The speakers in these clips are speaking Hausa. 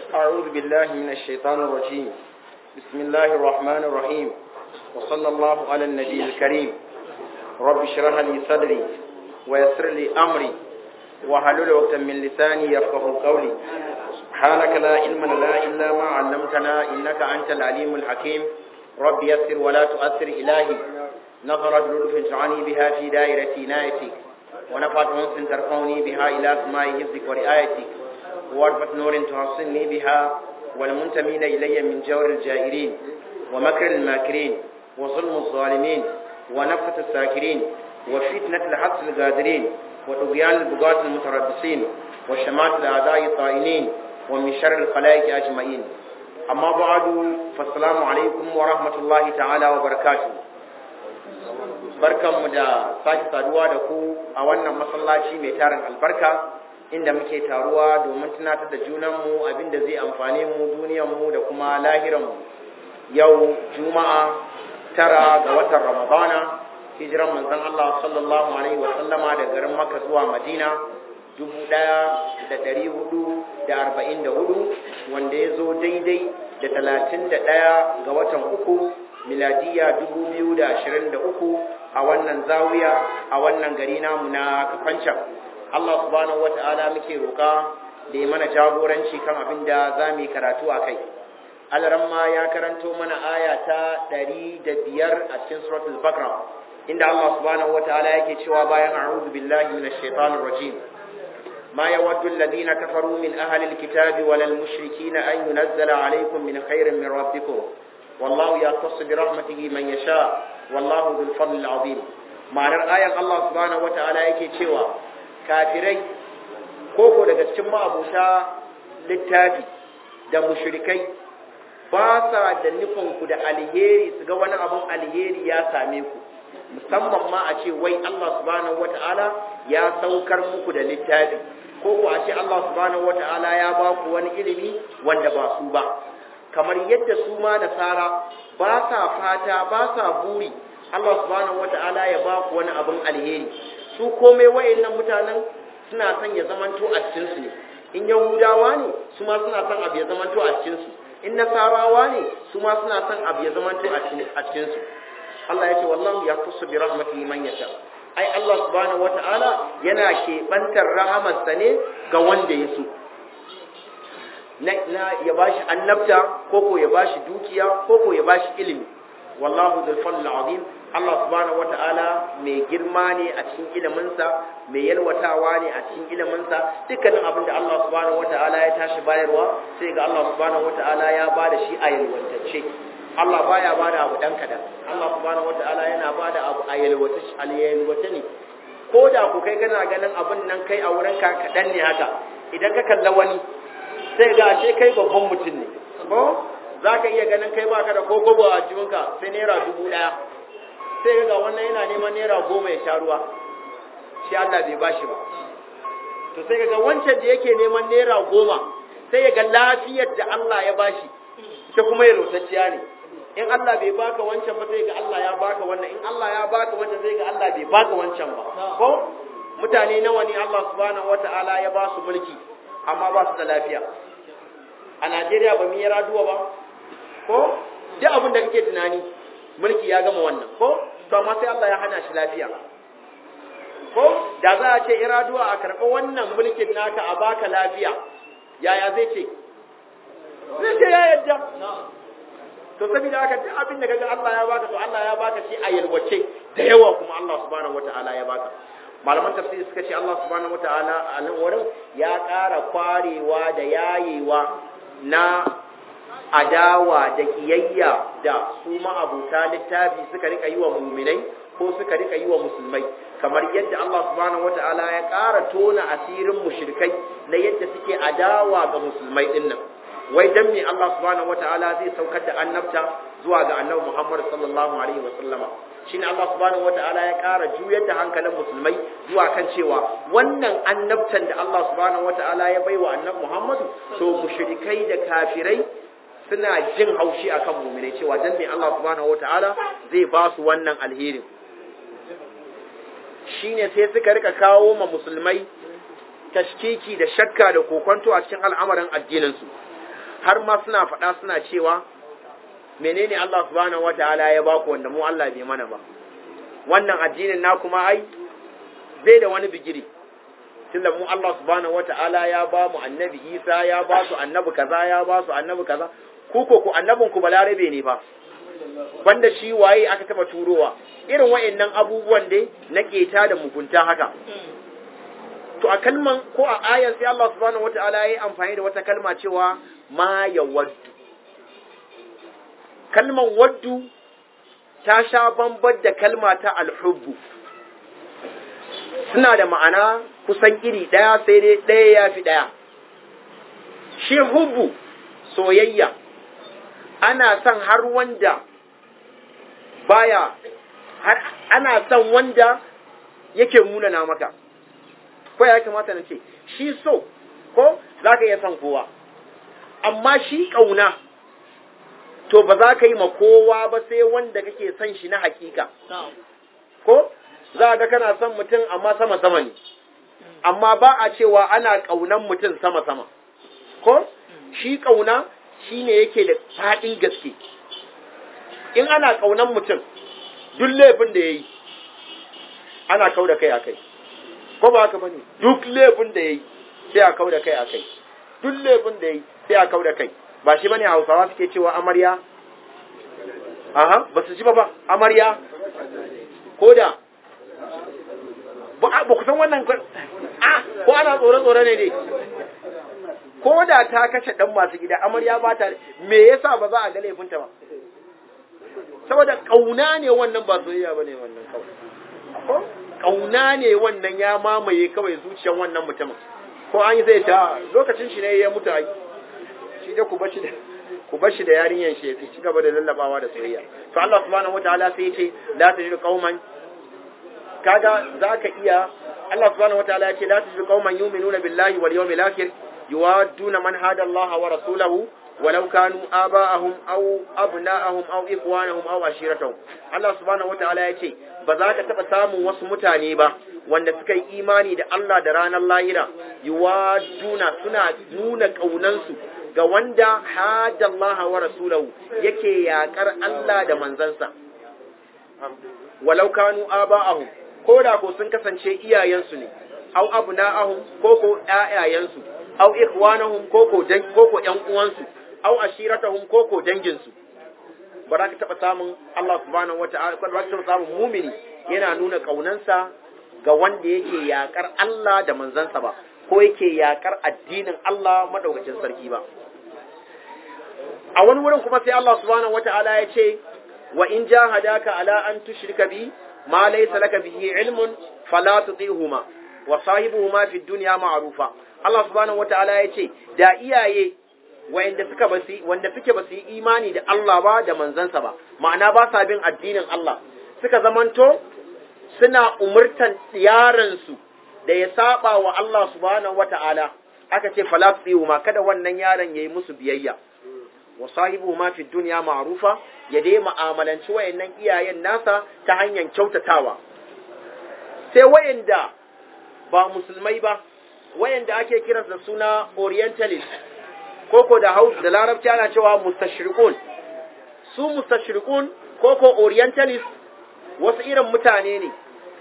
أعوذ بالله من الشيطان الرجيم بسم الله الرحمن الرحيم وصلى الله على النبي الكريم رب اشرح لي صدري ويسر لي أمري وحلل وقتا من لساني يفقه قولي سبحانك لا علم لنا إلا ما علمتنا إنك أنت العليم الحكيم رب يسر ولا تؤثر إلهي نظرت لطف تعني بها في دائرة عنايتك ونفعت أنس ترفعني بها إلى سماء حفظك ورعايتك واربط نور تحصني بها والمنتمين إلي من جور الجائرين ومكر الماكرين وظلم الظالمين ونفة الساكرين وفتنة الحبس القادرين وطغيان البغاة المتربصين وشمات الأعداء الطائنين ومن شر الخلائق أجمعين أما بعد فالسلام عليكم ورحمة الله تعالى وبركاته barkanmu da sake saduwa da ku a wannan masallaci mai tarin albarka inda muke taruwa domin tunatar da junanmu abinda zai amfane mu duniyarmu da kuma lahiranmu yau juma'a tara ga watan ramadana hijiran manzon Allah sallallahu alaihi wa sallama da garin Makka zuwa Madina dubu ɗaya da ɗari hudu da arba'in da hudu wanda ya zo daidai da talatin da ɗaya ga watan uku miladiya dubu biyu da ashirin da uku a wannan zawiya a wannan gari namu na kafancan Allah subhanahu wata'ala muke roƙa da ya mana jagoranci kan abin da za mu yi karatu a kai alaramma ya karanto mana aya ta ɗari da biyar a cikin suratul bakra inda Allah subhanahu wata'ala yake cewa bayan a'udhu billahi minash shaitanir rajim ما يود الذين كفروا من أهل الكتاب ولا المشركين أن ينزل عليكم من خير من ربكم والله يختص برحمته من يشاء والله ذو الفضل العظيم ma'anar ayan Allah subhanahu wata'ala yake cewa kafirai koko daga cikin ma'abuta littafi da mushrikai ba sa da nufin ku da alheri su ga wani abun alheri ya same ku musamman ma a ce wai Allah subhanahu wata'ala ya saukar muku da littafi ko ku a ce Allah subhanahu wata'ala ya ba ku wani ilimi wanda ba su ba kamar yadda su ma nasara ba sa fata ba sa buri Allah subhanahu wata'ala ya ba ku wani abin alheri su komai wayannan mutanen suna son ya zamanto a cikin su ne in yahudawa ne su ma suna son abu ya zamanto a cikin su in nasarawa ne su ma suna son abu ya zamanto a cikin su Allah ya ce wallahu yaqusu bi rahmatihi man yasha ai Allah subhanahu wata'ala yana keɓantar rahamarsa ne ga wanda ya so na, na ya bashi annabta ko ko ya bashi dukiya ko ko ya bashi ilimi wallahu dhul fadl azim Allah subhanahu wata'ala mai girma ne a cikin iliminsa mai yalwatawa ne a cikin iliminsa dukkanin abin da Allah subhanahu wata'ala ya tashi bayarwa sai ga Allah subhanahu wata'ala ya bada shi a yalwatacce Allah baya bada abu dan kadan Allah subhanahu wataala yana bada abu a yalwata yalwata ne ko da ku kai kana ganin abin nan kai a wurin ka kadan ne haka idan ka kalla wani sai ga ashe kai babban mutum ne ko zaka iya ganin kai baka da kokobo a jikinka sai naira dubu daya sai ga wannan yana neman naira goma ya sha ruwa shi Allah bai bashi ba to sai ga wancan da yake neman naira goma sai ya ga lafiyar da Allah ya bashi ita kuma ya rotacciya ne in Allah bai baka wancan ba sai ga Allah ya baka wannan in Allah ya baka wancan sai ga Allah bai baka wancan ba ko mutane nawa ne Allah subhanahu wataala ya ba su mulki amma ba su da lafiya a Najeriya ba mu yi raduwa ba ko duk abin da kake tunani mulki ya gama wannan ko to amma sai Allah ya hana shi lafiya ko da za a ce iraduwa a karɓi wannan mulkin naka a baka lafiya yaya zai ce zai ce ya yadda to saboda haka duk abin da kaga Allah ya baka to Allah ya baka shi a yalwace da yawa kuma Allah subhanahu wataala ya baka malaman tafsiri suka ce Allah subhanahu wataala a nan wurin ya ƙara kwarewa da yayewa na adawa da kiyayya da su ma'abuta littafi suka rika yi wa muminai ko suka rika yi wa musulmai kamar yadda Allah subhanahu wataala ya ƙara tona asirin mushrikai na yadda suke adawa ga musulmai dinnan wai dan me Allah subhanahu wataala zai saukar da annabta zuwa ga annabi Muhammad sallallahu alaihi wasallama shine Allah subhanahu wataala ya ƙara juyar da hankalin musulmai zuwa kan cewa wannan annabtan da Allah subhanahu wataala ya baiwa annabi Muhammad to mushrikai da kafirai suna jin haushi akan mu'minai cewa dan me Allah subhanahu wataala zai ba su wannan alherin shine sai suka rika kawo ma musulmai tashkiki da shakka da kokonto a cikin al'amarin addinin su har ma suna faɗa suna cewa menene Allah subhanahu wataala ya baku wanda mu Allah bai mana ba wannan addinin na kuma ai bai da wani bigiri tunda mu Allah subhanahu wataala ya ba mu annabi Isa ya ba su annabi kaza ya ba su annabi kaza ku ko ku annabin ku balarabe ne fa banda shi waye aka taba turowa irin wayannan abubuwan dai na keta da mugunta haka to a kalman ko a ayar sai Allah subhanahu wataala ya yi amfani da wata kalma cewa ma yawaddu kalman waddu ta sha bambar da kalma ta alhubbu suna da ma'ana kusan iri ɗaya sai dai ɗaya ya fi ɗaya shi hubbu soyayya ana son har wanda baya har ana son wanda yake munana maka ko ya kamata na ce shi so ko za ka iya son kowa amma shi ƙauna to ba za ka yi ma kowa ba sai wanda kake son shi na hakika ko za ga kana son mutum amma sama-sama ne amma ba a cewa ana ƙaunan mutum sama-sama ko shi ƙauna shi ne yake da faɗin gaske in ana ƙaunan mutum duk laifin da ya yi ana kau da kai a kai ko ba haka ba ne duk laifin da ya yi sai a kau da kai a kai duk laifin da ya yi sai a kau da kai ba shi bane hausawa suke cewa amarya aha ba su ji ba ba amarya ko da ba ku san wannan a ko ana tsore-tsore ne dai ko da ta kashe dan masu gida amarya ba ta me yasa ba za a ga laifinta ba saboda kauna ne wannan ba soyayya bane wannan kawai ko kauna ne wannan ya mamaye kawai zuciyar wannan mutumin ko an yi zai ta lokacin shi ne ya mutu ai shi da ku bashi da ku bashi da yarinyan shi ya ci gaba da lallabawa da soyayya to Allah subhanahu wataala sai ya ce la tajidu qauman kaga zaka iya Allah subhanahu wataala ya ce la tajidu qauman yu'minuna billahi wal yawmil akhir yuwadduna man hada Allah wa rasulahu ولو كانوا آباءهم أو أبناءهم أو إخوانهم أو عشيرتهم الله سبحانه وتعالى يقول بذاك تبسام وسمتاني با wanda suka yi imani da Allah da ranar lahira yuwaduna suna nuna ƙaunansu ga wanda hada Allah wa rasulahu yake yakar Allah da manzansa walau kanu aba'ahum ko da ko sun kasance iyayensu ne au abna'ahum ko ko ƴaƴayensu au ikhwanahum ko ko dan ko ko ƴan uwansu au ashiratahum ko ko danginsu ba za ka taɓa samun Allah subhanahu wata'ala ba za ka taɓa samun mumini yana nuna ƙaunansa ga wanda yake yakar Allah da manzansa ba ko yake yakar addinin Allah madaukakin sarki ba a wani wurin kuma sai Allah subhanahu wata'ala ya ce wa in jahadaka ala an tushrika bi ma laysa laka bihi ilmun fala tuti'huma wa sahibuhuma fid dunya ma'rufa Allah subhanahu wata'ala ya ce da iyaye wanda suka basi wanda suke basu yi imani da Allah ba da manzansa ba ma'ana ba sa bin addinin Allah suka zamanto suna umurtan yaran su da ya saba wa Allah subhanahu wata'ala aka ce fala ma kada wannan yaron yayi musu biyayya wa sahibu ma fi dunya ma'rufa ya dai mu'amalanci wayannan iyayen nasa ta hanyar kyautatawa sai wayanda ba musulmai ba wayanda ake kiransa da suna orientalist koko da haus da larabci ana cewa mustashriqun su mustashriqun koko orientalist wasu irin mutane ne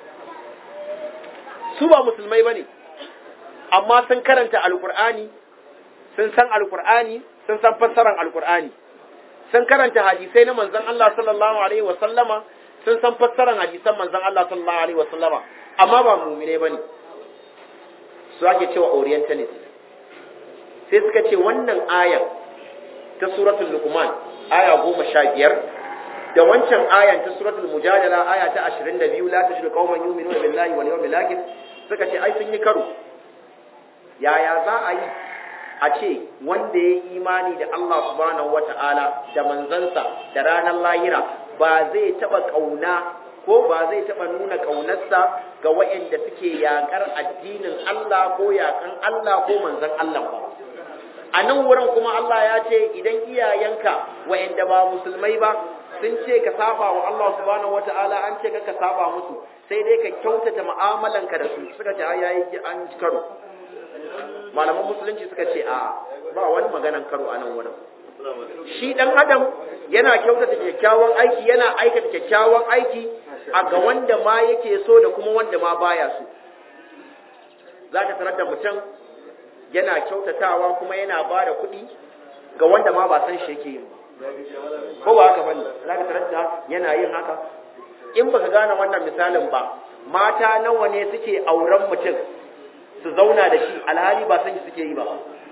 su ba musulmai bane amma sun karanta alqur'ani sun san alqur'ani sun san fassarar alqur'ani sun karanta hadisai na manzon Allah sallallahu alaihi wa sallama sun san fassarar hadisan manzon Allah sallallahu alaihi wa sallama amma ba mu'mine bane su ake cewa orientalist sai suka ce wannan ayan ta suratul luqman aya goma sha biyar da wancan ayan ta suratul mujadala aya ta ashirin da biyu la tajidu qauman yu'minuna billahi wal yawmil akhir suka ce ai sun yi karo yaya za a yi a ce wanda ya yi imani da Allah subhanahu wata'ala da manzansa da ranar lahira ba zai taba kauna ko ba zai taba nuna kaunarsa ga waɗanda suke yakar addinin Allah ko yakan Allah ko manzan Allah ba a nan wurin kuma Allah ya ce idan iyayenka wa'anda ba musulmai ba sun ce ka saba wa Allah subhanahu wata'ala an ce ka saba musu sai dai ka kyautata mu'amalanka da su suka ce ai yayi an karo malaman musulunci suka ce a ba wani maganan karo a nan wurin shi dan adam yana kyautata kyakkyawan aiki yana aikata kyakkyawan aiki a ga wanda ma yake so da kuma wanda ma baya so za ka tarar da mutum yana kyautatawa kuma yana ba da kuɗi ga wanda ma ba san shi yake yin ba ko ba haka bane za ka tarar da yana yin haka in baka gane wannan misalin ba mata nawa ne suke auren mutum su zauna da shi alhali ba san shi suke yi ba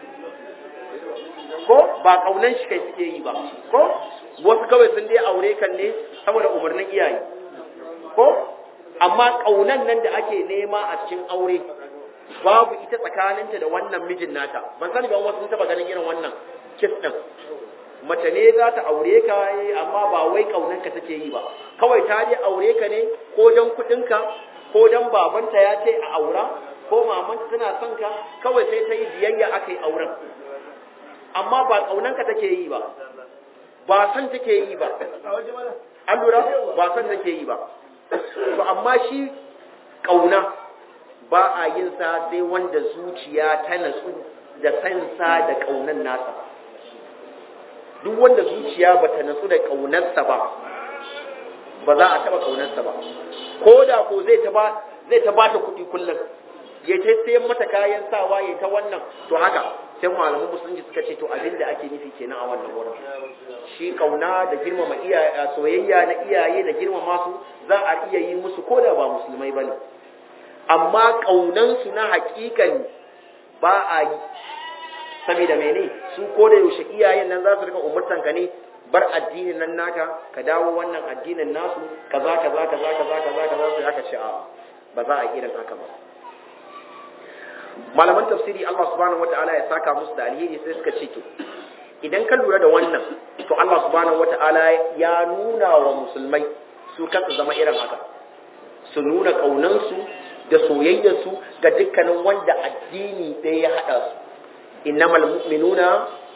ko ba kaunan shi kai suke yi ba ko wasu kawai sun dai aure kan ne saboda umarnin iyaye ko amma kaunan nan da ake nema a cikin aure babu ita tsakaninta da wannan mijin nata ban sani ba wasu sun taba ganin irin wannan kis din mace ne za ta aure ka amma ba wai kaunan ka take yi ba kawai ta je aure ka ne ko dan kudin ka ko dan babanta ya ce a aura ko mamanta tana son ka kawai sai ta yi biyayya aka yi auren amma ba kaunan ka take yi ba ba san take yi ba an lura ba san take yi ba to amma shi kauna ba a yin sa sai wanda zuciya ta natsu da sansa da kaunan nasa duk wanda zuciya ba ta natsu da kaunarsa ba ba za a taba kaunarsa ba ko da ko zai ta ba zai ta bata kuɗi kullum ya ta sayan mata kayan sawa ya ta wannan to haka sai malaman musulunci suka ce to abin da ake nufi kenan a wannan wurin shi kauna da girmama iyaye soyayya na iyaye da girmama su za a iya yi musu ko da ba musulmai bane amma kaunan su na hakikan ba a yi saboda mene su ko da yaushe iyayen nan za su rika umurtan ka ne bar addinin nan naka ka dawo wannan addinin nasu kaza kaza kaza kaza kaza kaza sai aka ce a ba za a irin haka ba malaman tafsiri Allah subhanahu wataala ya saka musu da alheri sai suka ce to idan ka lura da wannan to Allah subhanahu wataala ya nuna wa musulmai su kansu zama irin haka su nuna kaunansu da soyayyarsu ga dukkanin wanda addini ɗaya ya haɗa su innamal mu'minuna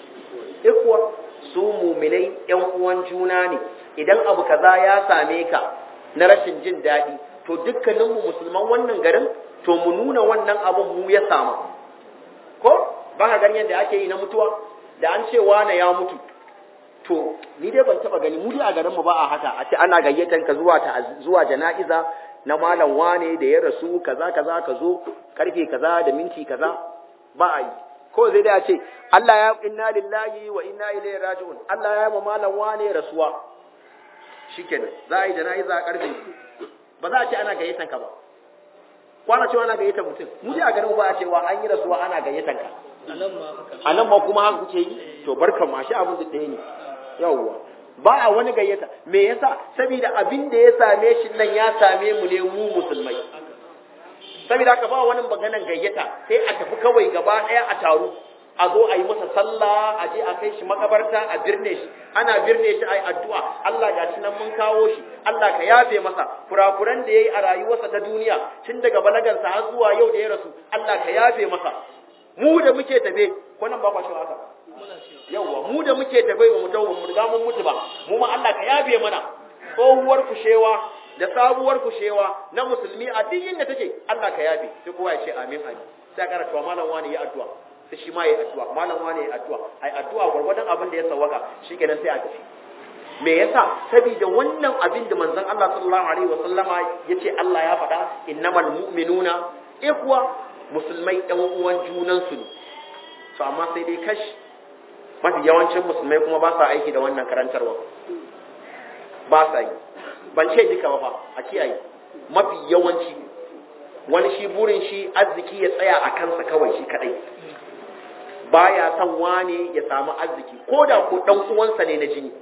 ikwa su muminai yan uwan juna ne idan abu kaza ya same ka na rashin jin daɗi to dukkaninmu musulman wannan garin to mu nuna wannan abun mu ya samu ko ba ka ganin yadda ake yi na mutuwa da an ce wane ya mutu to ni dai ban taba gani mu dai a garin mu ba a haka a ce ana gayyatan ka zuwa ta zuwa jana'iza na malam wane da ya rasu kaza kaza ka zo karfe kaza da minti kaza ba a yi ko zai da ce Allah ya inna lillahi wa inna ilaihi raji'un Allah ya yi ma malam wane rasuwa shikenan za a yi jana'iza a karfe ba za a ce ana gayyatan ka ba kwana cewa ana gayyatan mutum mu dai a garin ba a cewa an yi rasuwa ana gayyatan ka a nan ma kuma haka kuke yi to barkan ma shi abin da ɗaya ne yawwa ba a wani gayyata me yasa saboda abin da ya same shi nan ya same mu ne mu musulmai saboda haka ba wani maganan gayyata sai a tafi kawai gaba ɗaya a taru a zo a yi masa sallah a je a kai shi makabarta a birne shi ana birne shi a yi addu'a Allah ga shi nan mun kawo shi Allah ka yafe masa kurakuran da ya yi a rayuwarsa ta duniya tun daga balagansa har zuwa yau da ya rasu Allah ka yafe masa mu da muke tafe ko nan ba kwa shi haka yawwa mu da muke tafe ba mu dawo mu riga mun mutu ba mu ma Allah ka yafe mana tsohuwar kushewa da sabuwar kushewa na musulmi a duk inda take Allah ka yafe sai kowa ya ce amin amin sai ka karanta malam wani ya addu'a sai shi ma ya addu'a malam wani ya addu'a ai addu'a gurgurdan abin da ya sawaka shikenan sai a tafi me yasa saboda wannan abin da manzon Allah sallallahu alaihi wasallama yace Allah ya faɗa innamal mu'minuna ikhwa musulmai ɗan uwan junansu ne to amma sai dai kash mafi yawancin musulmai kuma ba sa aiki da wannan karantarwa ba sa yi ban ce duka ba a kiyaye mafi yawanci wani shi burin shi arziki ya tsaya a kansa kawai shi kadai baya son wane ya samu arziki ko da ko dan uwansa ne na jini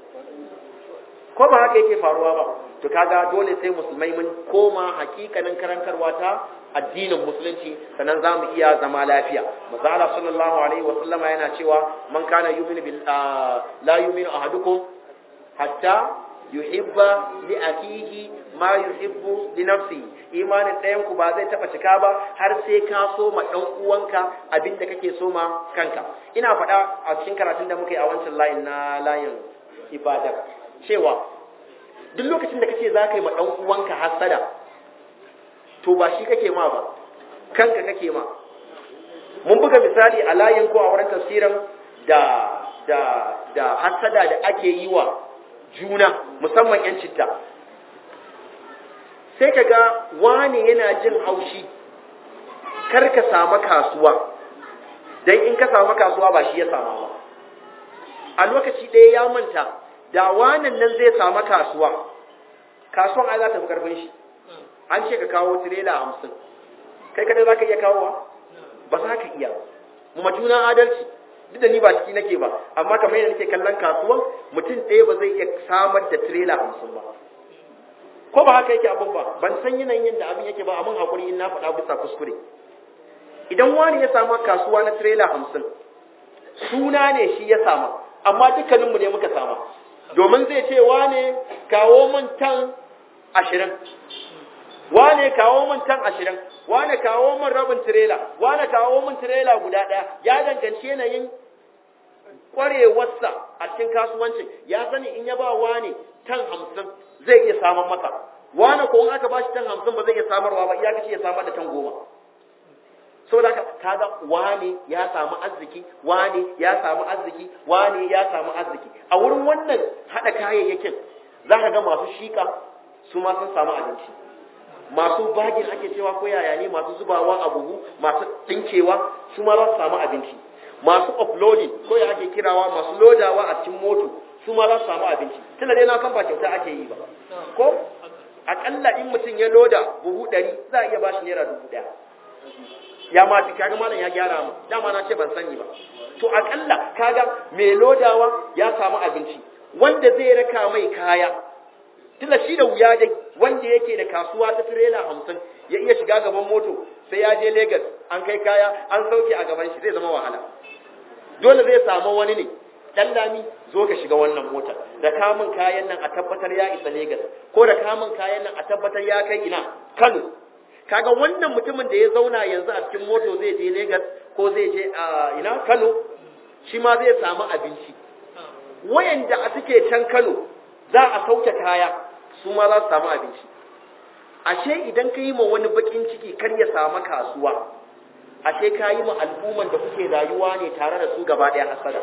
ko ba haka yake faruwa ba to kaga dole sai musulmai mun koma hakikanin karantarwa ta addinin musulunci sannan za mu iya zama lafiya mazala sallallahu alaihi wa sallama yana cewa man kana yu'minu bil la yu'minu ahadukum hatta yuhibba li akihi ma yuhibbu li nafsi imanin ɗayan ku ba zai taba cika ba har sai ka so ma dan uwanka abinda kake so ma kanka ina faɗa a cikin karatun da muka yi a wancan layin na layin ibada cewa duk lokacin da kace za ka yi ma dan uwanka hasada to ba shi kake ma ba kanka kake ma mun buga misali a layin ko a wurin tafsirin da da da hasada da ake yi wa juna musamman yan citta sai kaga wani yana jin haushi kar ka samu kasuwa dan in ka samu kasuwa ba shi ya samu ba a lokaci ɗaya ya manta da wanan nan zai samu kasuwa kasuwan ai za ta fi karfin shi an ce ka kawo tirela hamsin kai kadai za ka iya kawowa ba za ka iya mu juna adalci duk da ni ba ciki nake ba amma kamar yadda nake kallon kasuwan mutum ɗaya ba zai iya samar da tirela hamsin ba ko ba haka yake abin ba ban san yanayin yadda abin yake ba amma hakuri in na faɗa bisa kuskure idan wani ya samu kasuwa na tirela hamsin suna ne shi ya sama amma dukkaninmu ne muka sama domin zai ce wane kawo min tan ashirin wane kawo min tan ashirin wane kawo min rabin tirela wane kawo min tirela guda ɗaya ya danganci yanayin ƙwarewarsa a cikin kasuwancin ya sani in ya ba wane tan hamsin zai iya samun masa wane ko in aka ba shi tan hamsin ba zai iya samarwa ba iya kace ya samar da tan goma saboda haka kaga wane ya samu arziki wane ya samu arziki wane ya samu arziki a wurin wannan hada kayayyakin za ka ga masu shika su ma sun samu abinci masu bagin ake cewa ko yaya ne masu zubawa a buhu masu dinkewa su ma za su samu abinci masu uploading ko ya ake kirawa masu lodawa a cikin moto su ma za su samu abinci tunda dai na san ba kyauta ake yi ba ko akalla in mutum ya loda buhu ɗari za a iya ba shi naira dubu ɗaya ya ma kaga malam ya gyara mu dama na ce ban sani ba to akalla kaga mai lodawa ya samu abinci wanda zai raka mai kaya tunda shi da wuya dai wanda yake da kasuwa ta tirela hamsin ya iya shiga gaban moto sai ya je Legas an kai kaya an sauke a gaban shi zai zama wahala dole zai samu wani ne dan lami zo ka shiga wannan mota da kamun kayan nan a tabbatar ya isa Legas ko da kamun kayan nan a tabbatar ya kai ina Kano kaga wannan mutumin da ya zauna yanzu a cikin moto zai je Lagos ko zai je a ina Kano shi ma zai samu abinci wayanda a suke can Kano za a sauke kaya su ma za su samu abinci ashe idan ka yi ma wani bakin ciki kar ya samu kasuwa ashe ka yi ma al'umman da kuke rayuwa ne tare da su gaba ɗaya hasada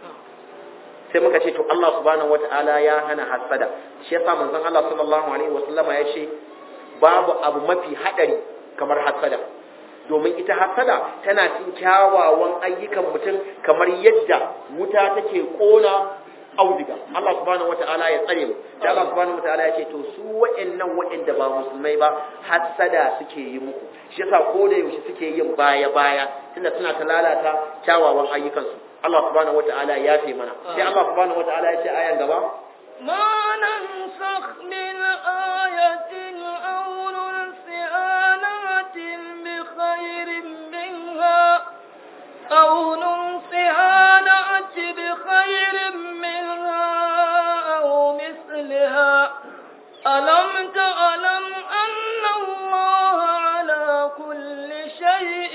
sai muka ce to Allah subhanahu wataala ya hana hasada shi yasa manzon Allah sallallahu alaihi wasallama ya ce babu abu mafi haɗari kamar hasada domin ita hasada tana cin kyawawan ayyukan mutum kamar yadda wuta take ƙona audiga Allah subhanahu wata'ala ya tsare mu da Allah subhanahu wata'ala ya ce to su wa'annan wa'anda ba musulmai ba hasada suke yi muku shi yasa ko da yaushe suke yin baya baya tunda suna ta lalata kyawawan ayyukansu Allah subhanahu wata'ala ya fi mana sai Allah subhanahu wata'ala ya ce ayan gaba ما ننسخ من آية أو ننسها نأتي بخير منها أو ننسها نأتي بخير منها أو مثلها ألم تعلم أن الله على كل شيء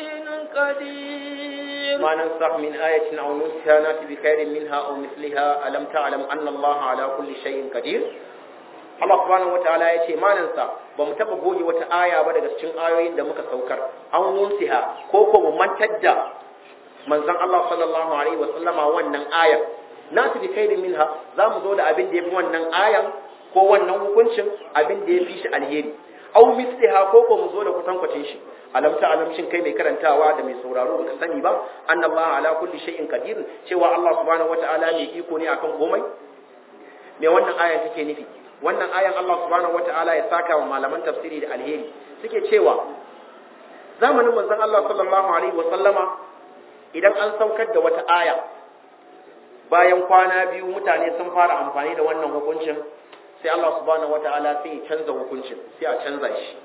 قدير ما ننسخ من آية أو ننسها نأتي بخير منها أو مثلها ألم تعلم أن الله على كل شيء قدير Allah subhanahu wataala ya ce manansa ba mu taɓa goge wata aya ba daga cikin ayoyin da muka saukar an wunsiha ko ko mu mantar da manzon Allah sallallahu alaihi wa sallama wannan ayar na su bi khairin minha za mu zo da abin da yafi wannan ayan ko wannan hukuncin abin da yafi shi alheri aw misliha ko ko mu zo da kutankwacin shi alam ta alam shin kai mai karantawa da mai sauraro baka sani ba annallaha ala kulli shay'in qadir cewa Allah subhanahu wataala mai iko ne akan komai me wannan ayan take nufi wannan ayan Allah subhanahu wataala ya saka wa malaman tafsiri da alheri suke cewa zamanin manzon Allah sallallahu alaihi wasallama idan an saukar da wata aya bayan kwana biyu mutane sun fara amfani da wannan hukuncin sai Allah subhanahu wataala sai ya canza hukuncin sai a canza shi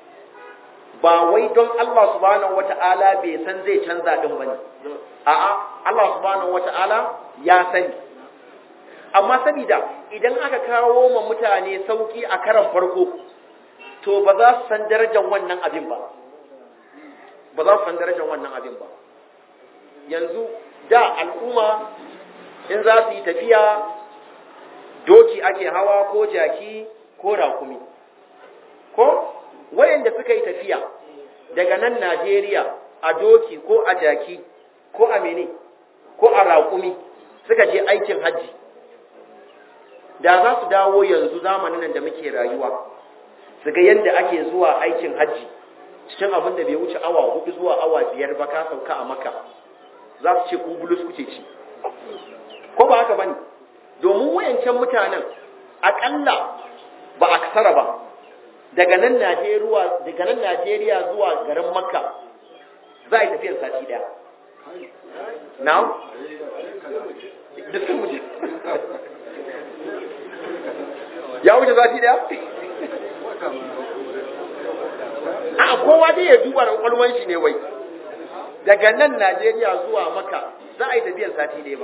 ba wai don Allah subhanahu wataala bai san zai canza din bane a'a Allah subhanahu wataala ya sani amma sabida idan aka kawo ma mutane sauki a karan farko to ba za su san darajar wannan abin ba ba za su san darajar wannan abin ba yanzu da al'umma in za su yi tafiya doki ake hawa ko jaki ko rakumi ko wayanda suka yi tafiya daga nan Najeriya a doki ko a jaki ko a mene ko a raƙumi suka je aikin hajji da za su dawo yanzu zamanin nan da muke rayuwa su ga yadda ake zuwa aikin hajji cikin abin da bai wuce awa hudu zuwa awa biyar ba ka sauka a maka za su ce ku bulus kuce ci ko ba haka bane domin wayancan mutanen akalla ba a kasara ba daga nan Najeriya daga nan Najeriya zuwa garin Makka za a yi tafiyar sati daya now duk sun wuce ya wuce sati daya a kowa dai ya duba da kwalwan shi ne wai daga nan Najeriya zuwa Makka za a yi tafiyar sati daya ba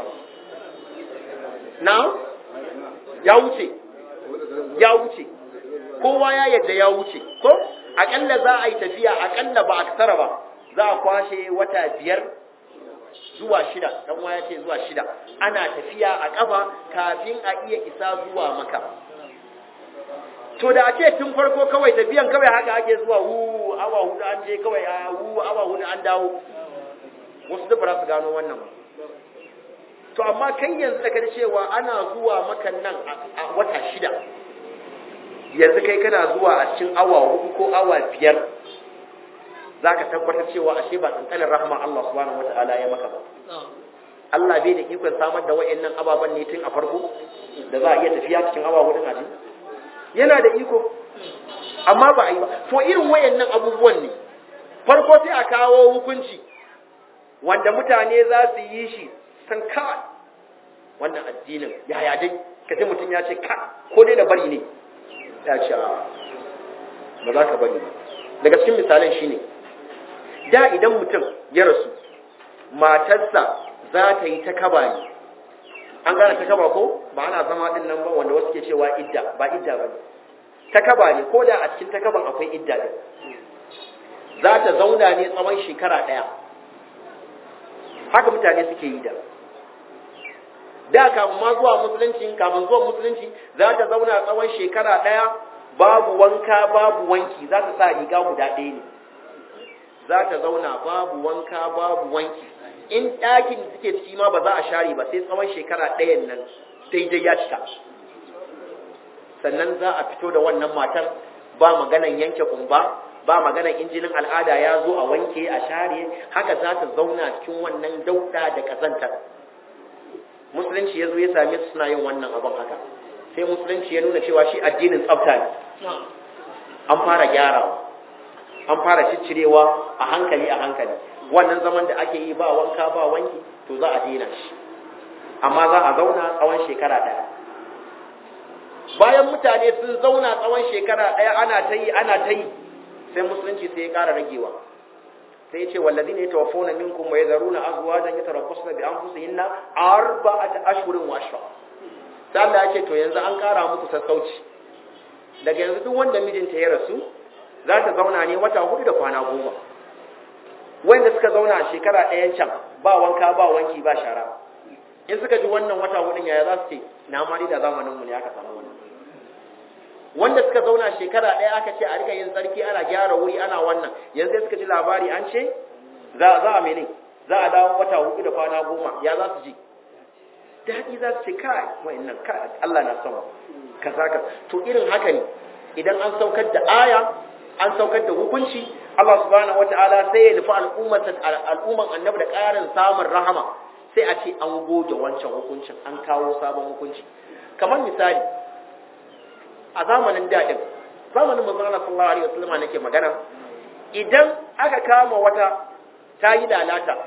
now ya wuce ya wuce kowa ya yadda ya wuce ko akalla za a yi tafiya akalla ba a kasara ba za a kwashe wata biyar zuwa shida dan waya ce zuwa shida ana tafiya a kafa kafin a iya isa zuwa maka to da ake tun farko kawai tafiyan kawai haka ake zuwa wu awa hudu an je kawai a wu awa hudu an dawo wasu duk ba su gano wannan to amma kai yanzu da kada cewa ana zuwa makan nan a wata shida yanzu kai kana zuwa a cikin awa hudu ko awa biyar za ka tabbatar cewa ashe ba tsantsanin rahama Allah subhanahu wata'ala ya maka ba Allah bai da ikon samar da wa'annan ababen ne tun a farko da za a iya tafiya cikin awa hudun a yana da iko amma ba a yi ba to irin wayannan abubuwan ne farko sai a kawo hukunci wanda mutane za su yi shi san kawai wannan addinin yaya dai kace mutum ya ce ka ko dai da bari ne ya ce ba za ka bari ba daga cikin misalan shine da idan mutum ya rasu matarsa za ta yi ta kaba ne an gane ta kaba ko ba ana zama din nan ba wanda wasu ke cewa idda ba idda ba ne ta kaba ne ko da a cikin ta kaban akwai idda din za ta zauna ne tsawon shekara ɗaya haka mutane suke yi da da kafin ma zuwa musulunci kafin zuwa musulunci za ta zauna tsawon shekara ɗaya babu wanka babu wanki za ta sa riga guda ɗaya ne za ta zauna babu wanka babu wanki in ɗakin da suke ciki ma ba za a share ba sai tsawon shekara ɗayan nan daidai ya cika sannan za a fito da wannan matar ba maganan yanke kumba ba maganan injinin al'ada ya zo a wanke a share haka za ta zauna cikin wannan dauɗa da ƙazantar musulunci ya zo ya same su suna yin wannan abin haka sai musulunci ya nuna cewa shi addinin tsafta ne an fara gyarawa an fara ciccirewa a hankali a hankali wannan zaman da ake yi ba wanka ba wanki to za a daina shi amma za a zauna tsawon shekara ɗaya bayan mutane sun zauna tsawon shekara ɗaya ana ta yi ana ta yi sai musulunci sai ya ƙara ragewa sai ya ce wallazi ne ta wafona minkum wa yazaruna azwajan yatarabbasna bi anfusihinna arba'ata ashhurin wa ashra sai Allah ya ce to yanzu an ƙara muku sassauci daga yanzu duk wanda mijinta ya rasu za ta zauna ne wata hudu da kwana goma wanda suka zauna shekara ɗayan can ba wanka ba wanki ba shara in suka ji wannan wata hudun yaya za su ce na mari da zamaninmu ne aka samu wannan wanda suka zauna shekara ɗaya aka ce a rika yin tsarki ana gyara wuri ana wannan yanzu sai suka ji labari an ce za a mene za a dawo wata hudu da kwana goma ya za su ji daɗi za su ce kai wa'annan kai Allah na sama kaza ka to irin haka ne idan an saukar da aya an saukar da hukunci Allah subhanahu wataala sai ya nufi al'ummar al'umman annabi da ƙarin samun rahama sai a ce an goge wancan hukuncin an kawo sabon hukunci kamar misali a zamanin daɗin zamanin manzon Allah sallallahu alaihi wasallam nake magana idan aka kama wata ta yi lalata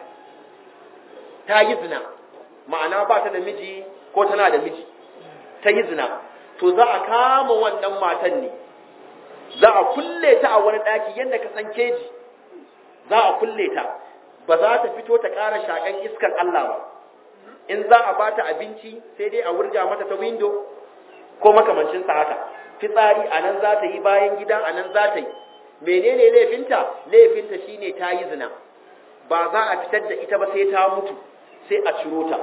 ta yi zina ma'ana ba ta da miji ko tana da miji ta yi zina to za a kama wannan matan ne za a kulle ta a wani ɗaki yadda ka san keji za a kulle ta ba za ta fito ta ƙara shaƙan iskar Allah ba in za a bata abinci sai dai a wurga mata ta windo ko makamancinsa haka fitsari a nan za ta yi bayan gida a nan za ta yi menene laifinta laifinta shine ta yi zina ba za a fitar da ita ba sai ta mutu sai a ciro ta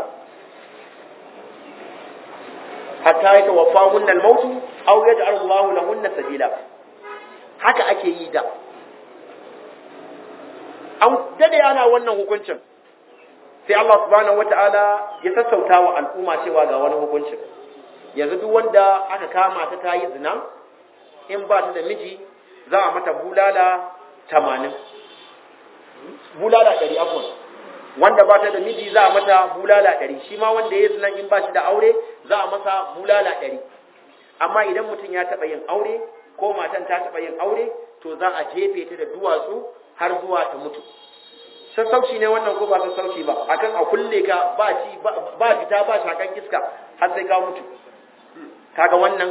hatta ya tawaffa hunna al-mautu aw yaj'al Allahu lahunna sabila haka ake yi da an dade ana wannan hukuncin sai Allah subhanahu wataala ya sassauta wa al'umma cewa ga wani hukuncin yanzu duk wanda aka kama ta tayi zina in ba ta da miji za a mata bulala 80 bulala 100 afwan wanda ba ta da miji za a mata bulala 100 shi ma wanda ya zina in ba shi da aure za a masa bulala 100 amma idan mutum ya taba yin aure ko matan ta taba yin aure to za a jefe ta da duwatsu har zuwa ta mutu sassauci ne wannan ko ba sassauci ba akan a kulle ka ba ci ba fita ba shakan iska har sai ka mutu kaga wannan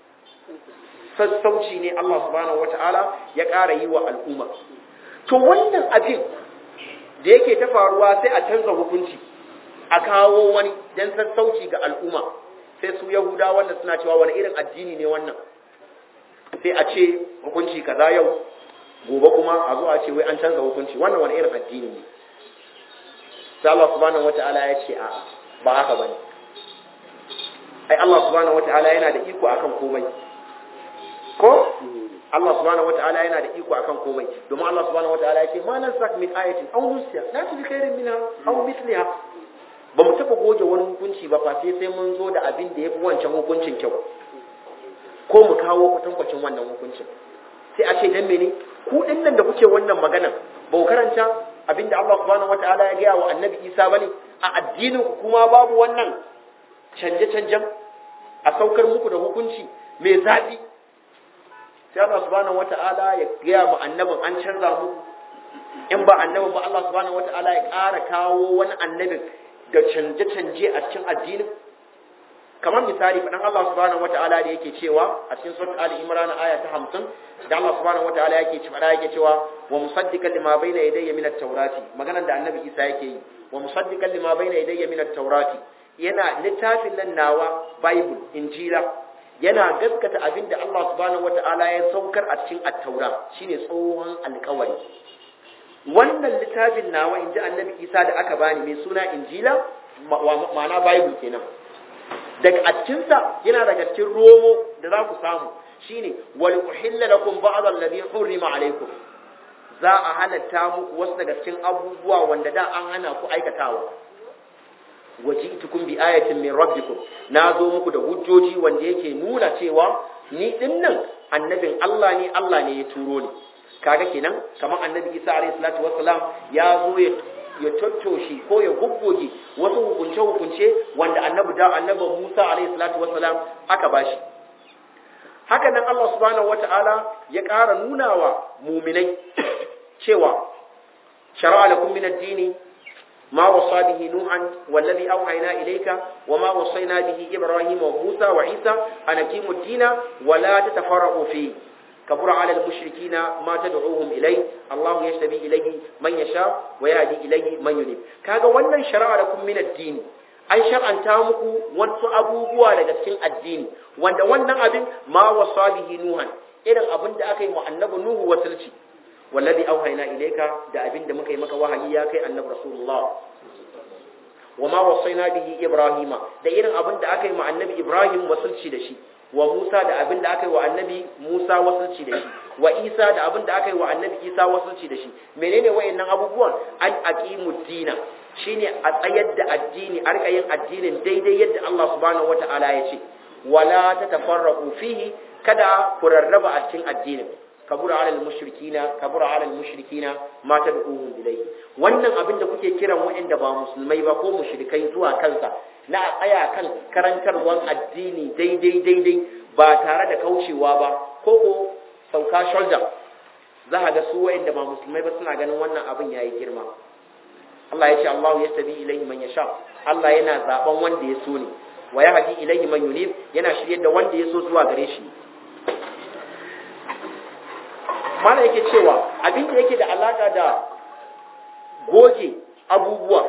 sassauci ne Allah subhanahu wataala ya ƙara yi wa al'umma to wannan abin da yake ta faruwa sai a canza hukunci a kawo wani dan sassauci ga al'umma sai su yahuda wanda suna cewa wani irin addini ne wannan sai a ce hukunci kaza yau gobe kuma a zo a ce wai an canza hukunci wannan wani irin addini ne sai Allah subhanahu wata'ala ya ce a ba haka bane ai Allah subhanahu wata'ala yana da iko akan komai ko Allah subhanahu wata'ala yana da iko akan komai domin Allah subhanahu wata'ala ya ce ma nan sak min ayatin aw nusiya la tu bi khairin minha aw mithliha ba mu taba goge wani hukunci ba fa sai sai mun zo da abin da yafi wancan hukuncin kyau ko mu kawo kwatankwacin wannan hukuncin sai a ce dan mene ku din nan da kuke wannan magana ba ku karanta abinda Allah subhanahu wataala ya gaya wa annabi Isa bane a addinin ku kuma babu wannan canje canjen a saukar muku da hukunci mai zafi sai Allah subhanahu wataala ya gaya mu annabin an canza muku in ba annabin ba Allah subhanahu wataala ya ƙara kawo wani annabin da canje canje a cikin addinin kamar misali faɗan Allah subhanahu wata'ala da yake cewa a cikin surat Ali Imran aya ta 50 da Allah subhanahu wata'ala yake cewa yake cewa wa musaddiqan lima bayna yadayya min at-taurati maganar da Annabi Isa yake yi wa musaddiqan lima bayna yadayya min at-taurati yana littafin nan nawa Bible Injila yana gaskata abin da Allah subhanahu wata'ala ya saukar a cikin at-taura shine tsohon alƙawari wannan littafin nawa inji Annabi Isa da aka bani mai suna Injila ma'ana Bible kenan daga a cikinsa yana daga cikin romo da za ku samu shine wal uhilla lakum ba'd alladhi hurrima alaykum za a halatta muku wasu daga cikin abubuwa wanda da an hana ku aikatawa waji'tukum bi ayatin min rabbikum na zo muku da hujjoji wanda yake nuna cewa ni dinnan annabin Allah ne Allah ne ya turo ni kaga kenan kamar annabi Isa alayhi salatu wassalam ya zo ya ya tattoshe ko ya guggoge wasu hukunce-hukunce wanda annabi da annabi Musa alaihi salatu wassalam aka bashi haka nan Allah subhanahu wata'ala ya ƙara nuna wa muminai cewa shara'a lakum min ad-dini ma wasa bihi nuhan wallazi awhayna ilayka wa ma wasayna bihi ibrahima wa musa wa isa an aqimu ad-dina wa la tatafarraqu fihi كبر على المشركين ما تدعوهم إليه الله يشتبي إليه من يشاء ويهدي إليه من ينيب كاغا wannan shari'a lakum min ad-din an shar'anta muku wasu abubuwa daga cikin addini wanda wannan abin ma wasa bihi nuhan irin abin da aka yi wa annabi nuhu wasilci wallazi auhayna ilayka da abin da muka yi maka wahayi ya kai annabi rasulullah wa ma wasaina bihi ibrahima da irin abin da aka yi wa annabi ibrahim wasilci da shi wa Musa da abin da aka yi wa annabi Musa wasulci da shi wa Isa da abin da aka yi wa annabi Isa wasulci da shi menene wayannan abubuwan an aqimud dina shine a tsayar da addini a rika yin addinin daidai yadda Allah subhanahu wataala ya ce wala tatafarraqu fihi kada ku rarraba a cikin addinin kabura alal mushrikina kabura alal mushrikina ma tad'uhum ilayhi wannan abin da kuke kiran wa'anda ba musulmai ba ko mushrikai zuwa kansa na tsaya kan karantarwan addini daidai daidai ba tare da kaucewa ba ko ko sauka shoulder za a ga su wa'anda ba musulmai ba suna ganin wannan abin yayi girma Allah ya ce Allah ya tabi ilayhi man yasha Allah yana zaben wanda ya so ne wa yahdi ilayhi man yunib yana shiryar da wanda ya so zuwa gare shi mana yake cewa abin da yake da alaka da goge abubuwa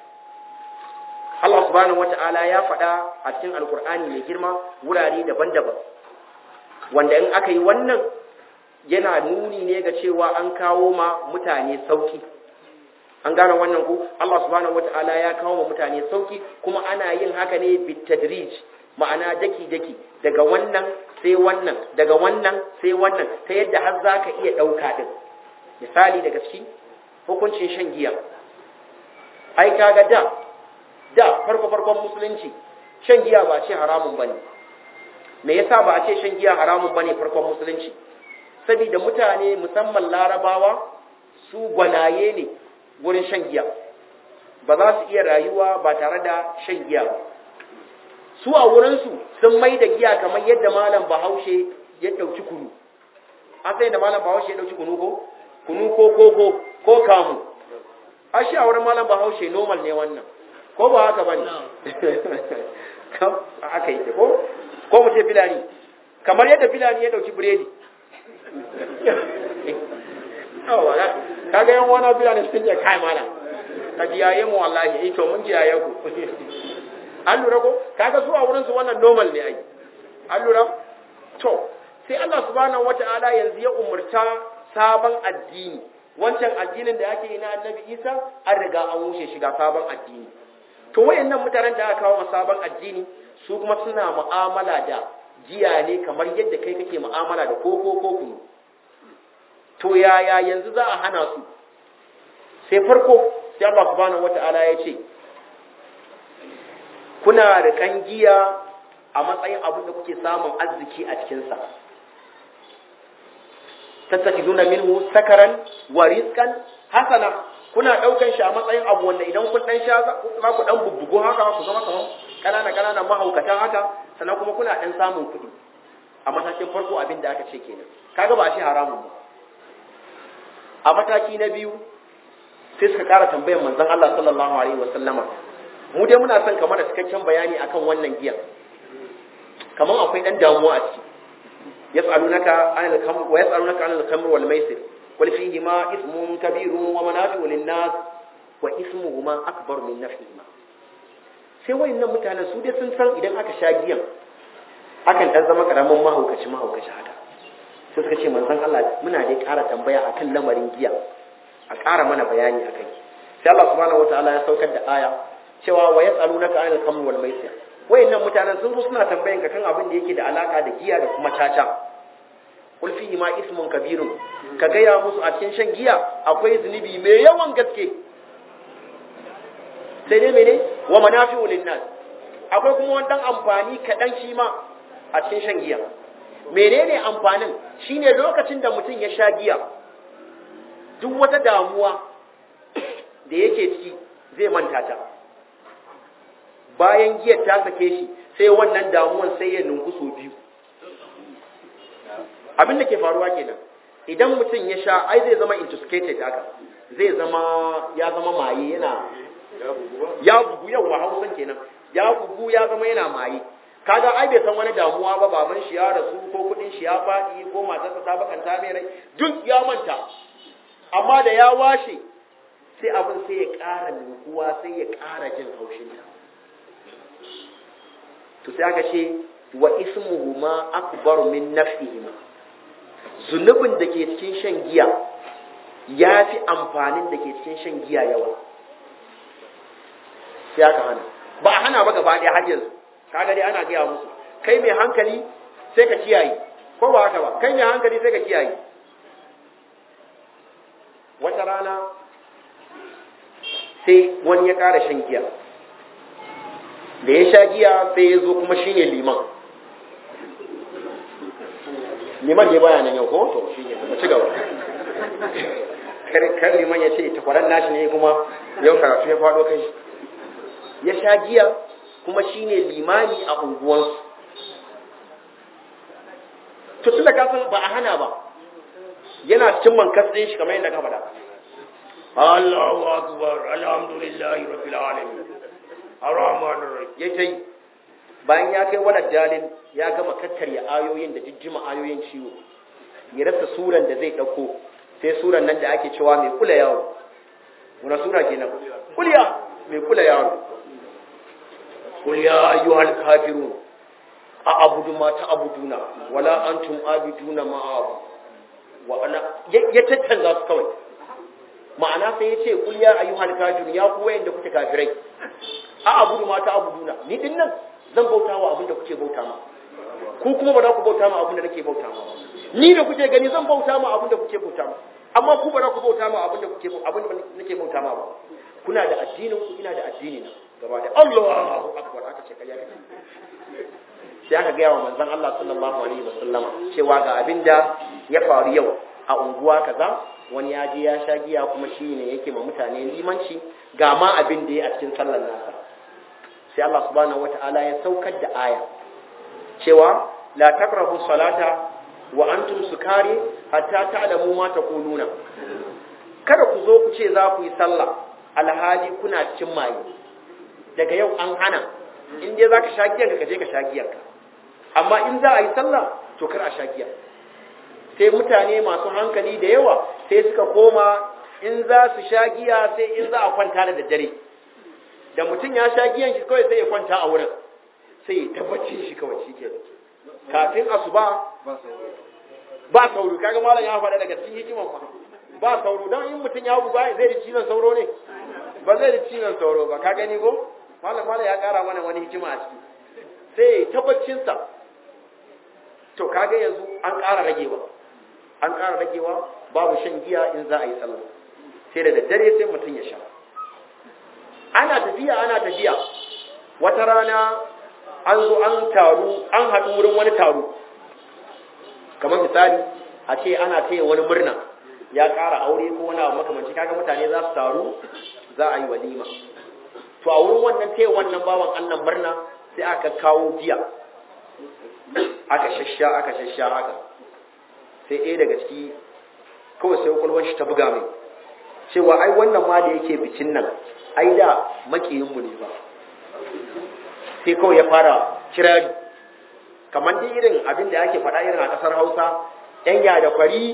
Allah subhanahu wata'ala ya faɗa a cikin alkur'ani mai girma wurare daban-daban wanda in aka yi wannan yana nuni ne ga cewa an kawo ma mutane sauki an gane wannan ku Allah subhanahu wata'ala ya kawo ma mutane sauki kuma ana yin haka ne bitadrij ma'ana daki-daki daga wannan sai wannan daga wannan sai wannan ta yadda har za ka iya ɗauka ɗin misali daga ciki hukuncin shan giya ai kaga da da farko farkon musulunci shan giya ba ce haramun bane me yasa ba a ce shan giya haramun bane farkon musulunci saboda mutane musamman larabawa su gwanaye ne wurin shan giya ba za su iya rayuwa ba tare da shan giya ba su a wurinsu sun mai da giya kamar yadda malam bahaushe ya ɗauki kunu an sai da malam bahaushe ya ɗauki kunu ko kunu ko koko ko kamu a shi a wurin malam bahaushe normal ne wannan ko ba haka ba ne aka yi ko ko mu ce filani kamar yadda filani ya ɗauki biredi kaga yan wani filani sun ce kai malam ka jiyaye mu wallahi ito mun jiyaye ku an lura ko kaga su a wurin su wannan normal ne ai an lura to sai Allah subhanahu wata'ala yanzu ya umurta sabon addini wancan addinin da ake yi na annabi Isa an riga an wuce shiga sabon addini to wayannan mutanen da aka kawo sabon addini su kuma suna mu'amala da jiya ne kamar yadda kai kake mu'amala da koko ko kunu to yaya yanzu za a hana su sai farko sai Allah subhanahu wata'ala ya ce kuna rikan giya a matsayin abin da kuke samun arziki a cikinsa tattakiduna minhu sakaran wa rizqan hasana kuna daukan shi a matsayin abu wanda idan kun dan sha za ku dan bubbugo haka ku zama kamar kanana kanana mahaukata haka sannan kuma kuna dan samun kuɗi a matakin farko abin da aka ce kenan kaga ba shi haramun ba a mataki na biyu sai suka ƙara tambayar manzon Allah sallallahu alaihi wasallama mu dai muna son kamar da cikakken bayani akan wannan giya kamar akwai dan damuwa a ciki yas'alunaka anil khamr wa yas'alunaka anil khamr wal maisir qul fihi ma ismun kabirun wa manafi'u lin nas wa ismuhuma akbar min nafihima sai wayannan mutanen su dai sun san idan aka sha giyan akan dan zama karamin mahaukaci mahaukaci haka sai suka ce manzon Allah muna dai ƙara tambaya akan lamarin giya a ƙara mana bayani akai sai Allah subhanahu wataala ya saukar da aya cewa wa yas'alunaka anil khamr wal maisir wayannan mutanen sun zo suna tambayan ka kan abin da yake da alaka da giya da kuma caca qul fihi ma ismun kabirun ka gaya musu a cikin shan giya akwai zunubi mai yawan gaske sai dai mene wa manafi'u linnas akwai kuma wani dan amfani kaɗan shi ma a cikin shan giya menene amfanin shine lokacin da mutum ya sha giya duk wata damuwa da yake ciki zai manta ta bayan giyar ta sake shi sai wannan damuwan sai ya nunku so biyu abin da ke faruwa kenan idan mutum ya sha ai zai zama intoxicated haka zai zama ya zama maye yana ya bugu yau wa hausan kenan ya bugu ya zama yana maye kaga ai bai san wani damuwa ba baban shi ya rasu ko kudin shi ya faɗi ko matarsa ta bakanta mai rai duk ya manta amma da ya washe sai abin sai ya ƙara nukuwa sai ya ƙara jin haushinta to sai aka ce wa ismuhuma akbar min nafihima zunubin da ke cikin shan giya ya fi amfanin da ke cikin shan giya yawa sai aka hana ba a hana ba gaba ɗaya har yanzu kaga dai ana gaya musu kai mai hankali sai ka kiyaye ko ba haka ba kai mai hankali sai ka kiyaye wata rana sai wani ya ƙara shan giya da ya sha giya sai ya zo kuma shine liman liman ne baya nan yau ko to shi ne kuma ci gaba kar liman ya ce takwaran nashi ne kuma yau karatu ya faɗo kai ya sha giya kuma shine limani a unguwansu to tunda ka san ba a hana ba yana cikin mankas ɗin shi kamar yadda ka faɗa Allahu akbar alhamdulillahi rabbil alamin arrahman arrahim ya tai bayan ya kai wani dalil ya gama kakkarya ayoyin da jijjima ayoyin ciwo ya rasa suran da zai ɗauko sai suran nan da ake cewa mai kula yaro wani sura kenan kulya mai kula yaro قل يا أيها الكافرون أعبد ما تعبدون ولا أنتم عابدون ما أعبد وأنا يتتنزا su kawai ma'ana sai ya ce kul ya ayyuhal kafirun ya ku wayanda kuke kafirai a abudu ma ta abuduna ni din nan zan bauta wa abin da kuke bauta ma ku kuma ba za ku bauta ma abin da nake bauta ma ni da kuke gani zan bauta ma abin da kuke bauta ma amma ku ba za ku bauta ma abin da kuke abin da nake bauta ma ba kuna da addinin ku ina da addini na gaba da Allahu akbar aka ce kai kake sai aka gaya wa manzon Allah sallallahu alaihi wasallama cewa ga abin da ya faru yau a unguwa kaza wani ya je ya sha giya kuma shi ne yake ma mutane limanci ga ma abin da ya a cikin sallar nasa sai Allah subhanahu wata'ala ya saukar da aya cewa la taqrabu salata wa antum sukari hatta ta'lamu ma taquluna kada ku zo ku ce za ku yi sallah alhali kuna cikin maye daga yau an hana in dai zaka sha giyar ka je ka sha giyar ka amma in za a yi sallah to kar a sha giya sai mutane masu hankali da yawa sai suka koma in za su sha giya sai in za a kwanta da daddare da mutum ya sha giyan shi kawai sai ya kwanta a wurin sai ya tabbacin shi kawai shi ke kafin asuba ba sauro kaga malam ya faɗa daga cikin hikiman ma ba sauro don in mutum ya buga zai da cizon sauro ne ba zai da cizon sauro ba ka gani ko malam malam ya ƙara mana wani hikima a ciki sai ya tabbacinsa to kaga yanzu an ƙara ragewa an ƙara ragewa babu shan giya in za a yi sallah sai da daddare sai mutum ya sha ana tafiya ana tafiya wata rana an zo an taru an haɗu wurin wani taro kamar misali a ce ana taya wani murna ya ƙara aure ko wani abu makamanci kaga mutane za su taru za a yi walima to a wurin wannan taya wannan bawan Allah murna sai aka kawo giya aka shasha aka shasha haka sai ɗaya daga ciki kawai sai kwakwalwar shi ta buga mai cewa ai wannan ma da yake bikin nan ai da makiyinmu ne ba sai kawai ya fara kirari kamar dai irin abin da ake faɗa irin a ƙasar hausa ‘yan ya da kwari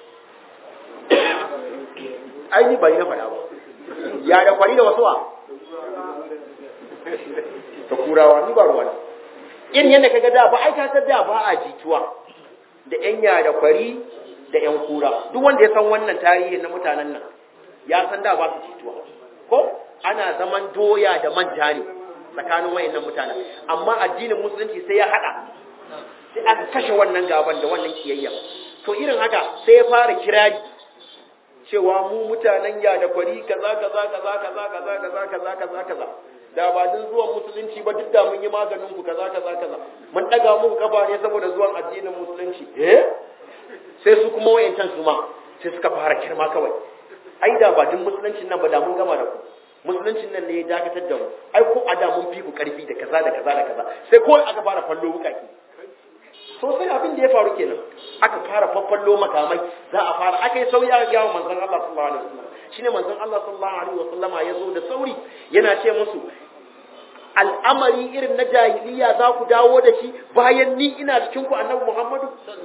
ai ni bai na faɗa ba ya da kwari da wasuwa ta kurawa ni ba ruwa irin yadda kaga da ba ai ka san da ba a jituwa da ‘yan ya da kwari da ‘yan kura duk wanda ya san wannan tarihi na mutanen nan ya san da ba su jituwa ko ana zaman doya da manja ne tsakanin wayannan mutanen amma addinin musulunci sai ya hada sai aka kashe wannan gaban da wannan kiyayya to irin haka sai ya fara kirari cewa mu mutanen ya da kwari kaza kaza kaza kaza kaza kaza kaza kaza kaza da ba din zuwan musulunci ba duk da mun yi maganin ku kaza kaza kaza mun daga muku kafa ne saboda zuwan addinin musulunci eh sai su kuma wayancan su ma sai suka fara kirma kawai ai da ba din musuluncin nan ba da mun gama da ku musuluncin nan ne ya dakatar da mu ai ko a da mun fi ku karfi da kaza da kaza da kaza sai ko aka fara fallo wukaki so sai abin da ya faru kenan aka fara faffallo makamai za a fara aka yi sauyi aka gawo manzon Allah sallallahu alaihi wasallam shine manzon Allah sallallahu alaihi wasallama ya zo da sauri yana ce musu al'amari irin na jahiliya za ku dawo da shi bayan ni ina cikin ku annabi Muhammadu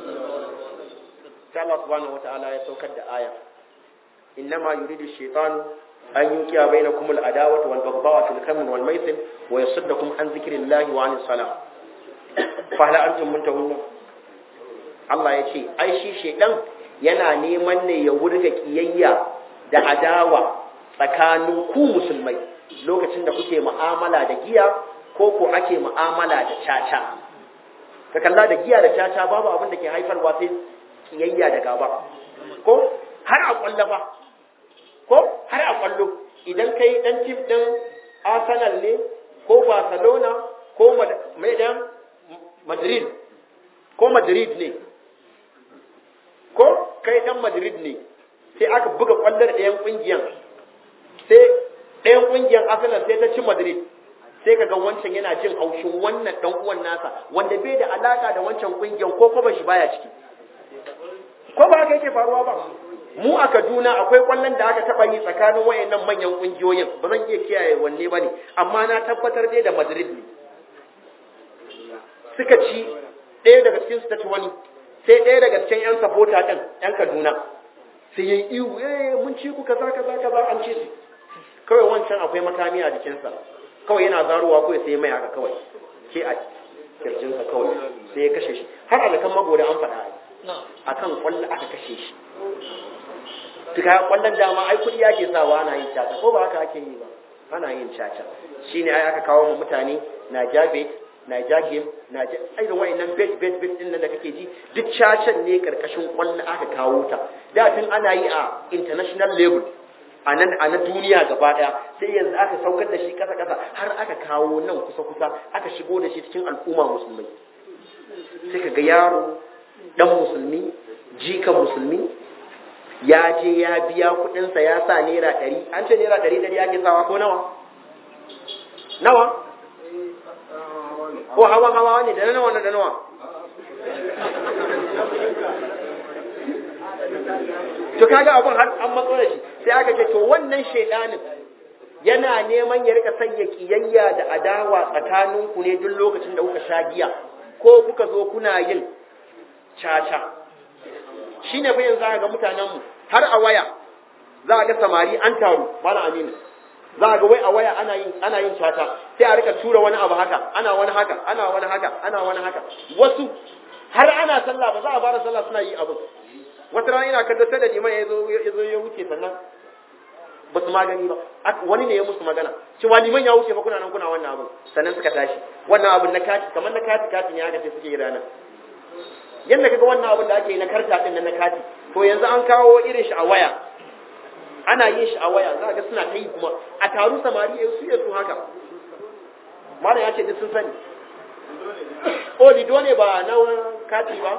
sai Allah subhanahu wataala ya saukar da aya innama yuridu shaytanu an yuqiya bainakum al-adawata wal baghdha'a fil khamr wal maisir wa yasuddakum an dhikrillahi wa anis salah fa hal antum muntahun Allah ya ce ai shi shedan yana neman ne ya wurga kiyayya da adawa tsakanin ku musulmai lokacin da kuke mu'amala da giya ko ko ake mu'amala da caca ka kalla da giya da caca babu abin da ke haifarwa sai kiyayya da gaba ko har a kwallafa ko har a kwallo idan kai dan tim din Arsenal ne ko Barcelona ko mai dan Madrid ko Madrid ne ko kai dan Madrid ne sai aka buga kwallar ɗayan kungiyan sai ɗayan kungiyan Arsenal sai ta ci Madrid sai kaga wancan yana jin haushin wannan dan uwan nasa wanda bai da alaka da wancan kungiyan ko ko shi baya ciki ko ba haka yake faruwa ba mu a Kaduna akwai kwallon da aka taba yi tsakanin wayannan manyan kungiyoyin ba zan iya kiyaye wanne bane amma na tabbatar dai da Madrid ne suka ci ɗaya daga cikin su ta ci wani sai ɗaya daga cikin yan supporter din yan Kaduna sai yayi ihu eh mun ci ku kaza kaza kaza an ci su kawai wancan akwai makami a jikinsa kawai yana zaruwa kawai sai mai haka kawai ke a kirjinsa kawai sai ya kashe shi har alakan magoda an faɗa akan kwallo aka kashe shi tuka kwallon dama ai kudi yake sawa ana yin caca ko ba haka ake yi ba ana yin caca shine ai aka kawo mu mutane na jabe na jagem na irin wayannan bet bet bet din nan da kake ji duk cacan ne karkashin kwallo aka kawo ta da tun ana yi a international level a nan a na duniya gaba daya sai yanzu aka saukar da shi kasa kasa har aka kawo nan kusa kusa aka shigo da shi cikin al'umma musulmai sai ka ga yaro dan musulmi jika musulmi ya je ya biya kudinsa ya sa naira ɗari an ce naira ɗari ɗari ake sawa ko nawa nawa ko hawa hawa ne da nawa da nawa to kaga abun har an matso da shi sai aka ce to wannan shaidanin yana neman ya rika sanya kiyayya da adawa tsakaninku ne duk lokacin da kuka sha giya ko kuka zo kuna yin caca shine fa yanzu ga mutanenmu har a waya za a ga samari an taru bana aminu za a ga wai a waya ana yin ana yin caca sai a rika tura wani abu haka ana wani haka ana wani haka ana wani haka wasu har ana sallah ba za a fara sallah suna yi abu wata rana ina kaddata da liman ya zo ya zo ya wuce sannan ba su magani ba wani ne ya musu magana cewa liman ya wuce ba kuna nan kuna wannan abu sannan suka tashi wannan abun na kati kamar na kati kati ne haka sai suke yi ranar yadda kaga wannan abun da ake yi na karta din na kati to yanzu an kawo irin shi a waya ana yin shi a waya za ga suna ta yi kuma a taru samari ya su ya su haka malam ya ce duk sun sani o lido ne ba na kati ba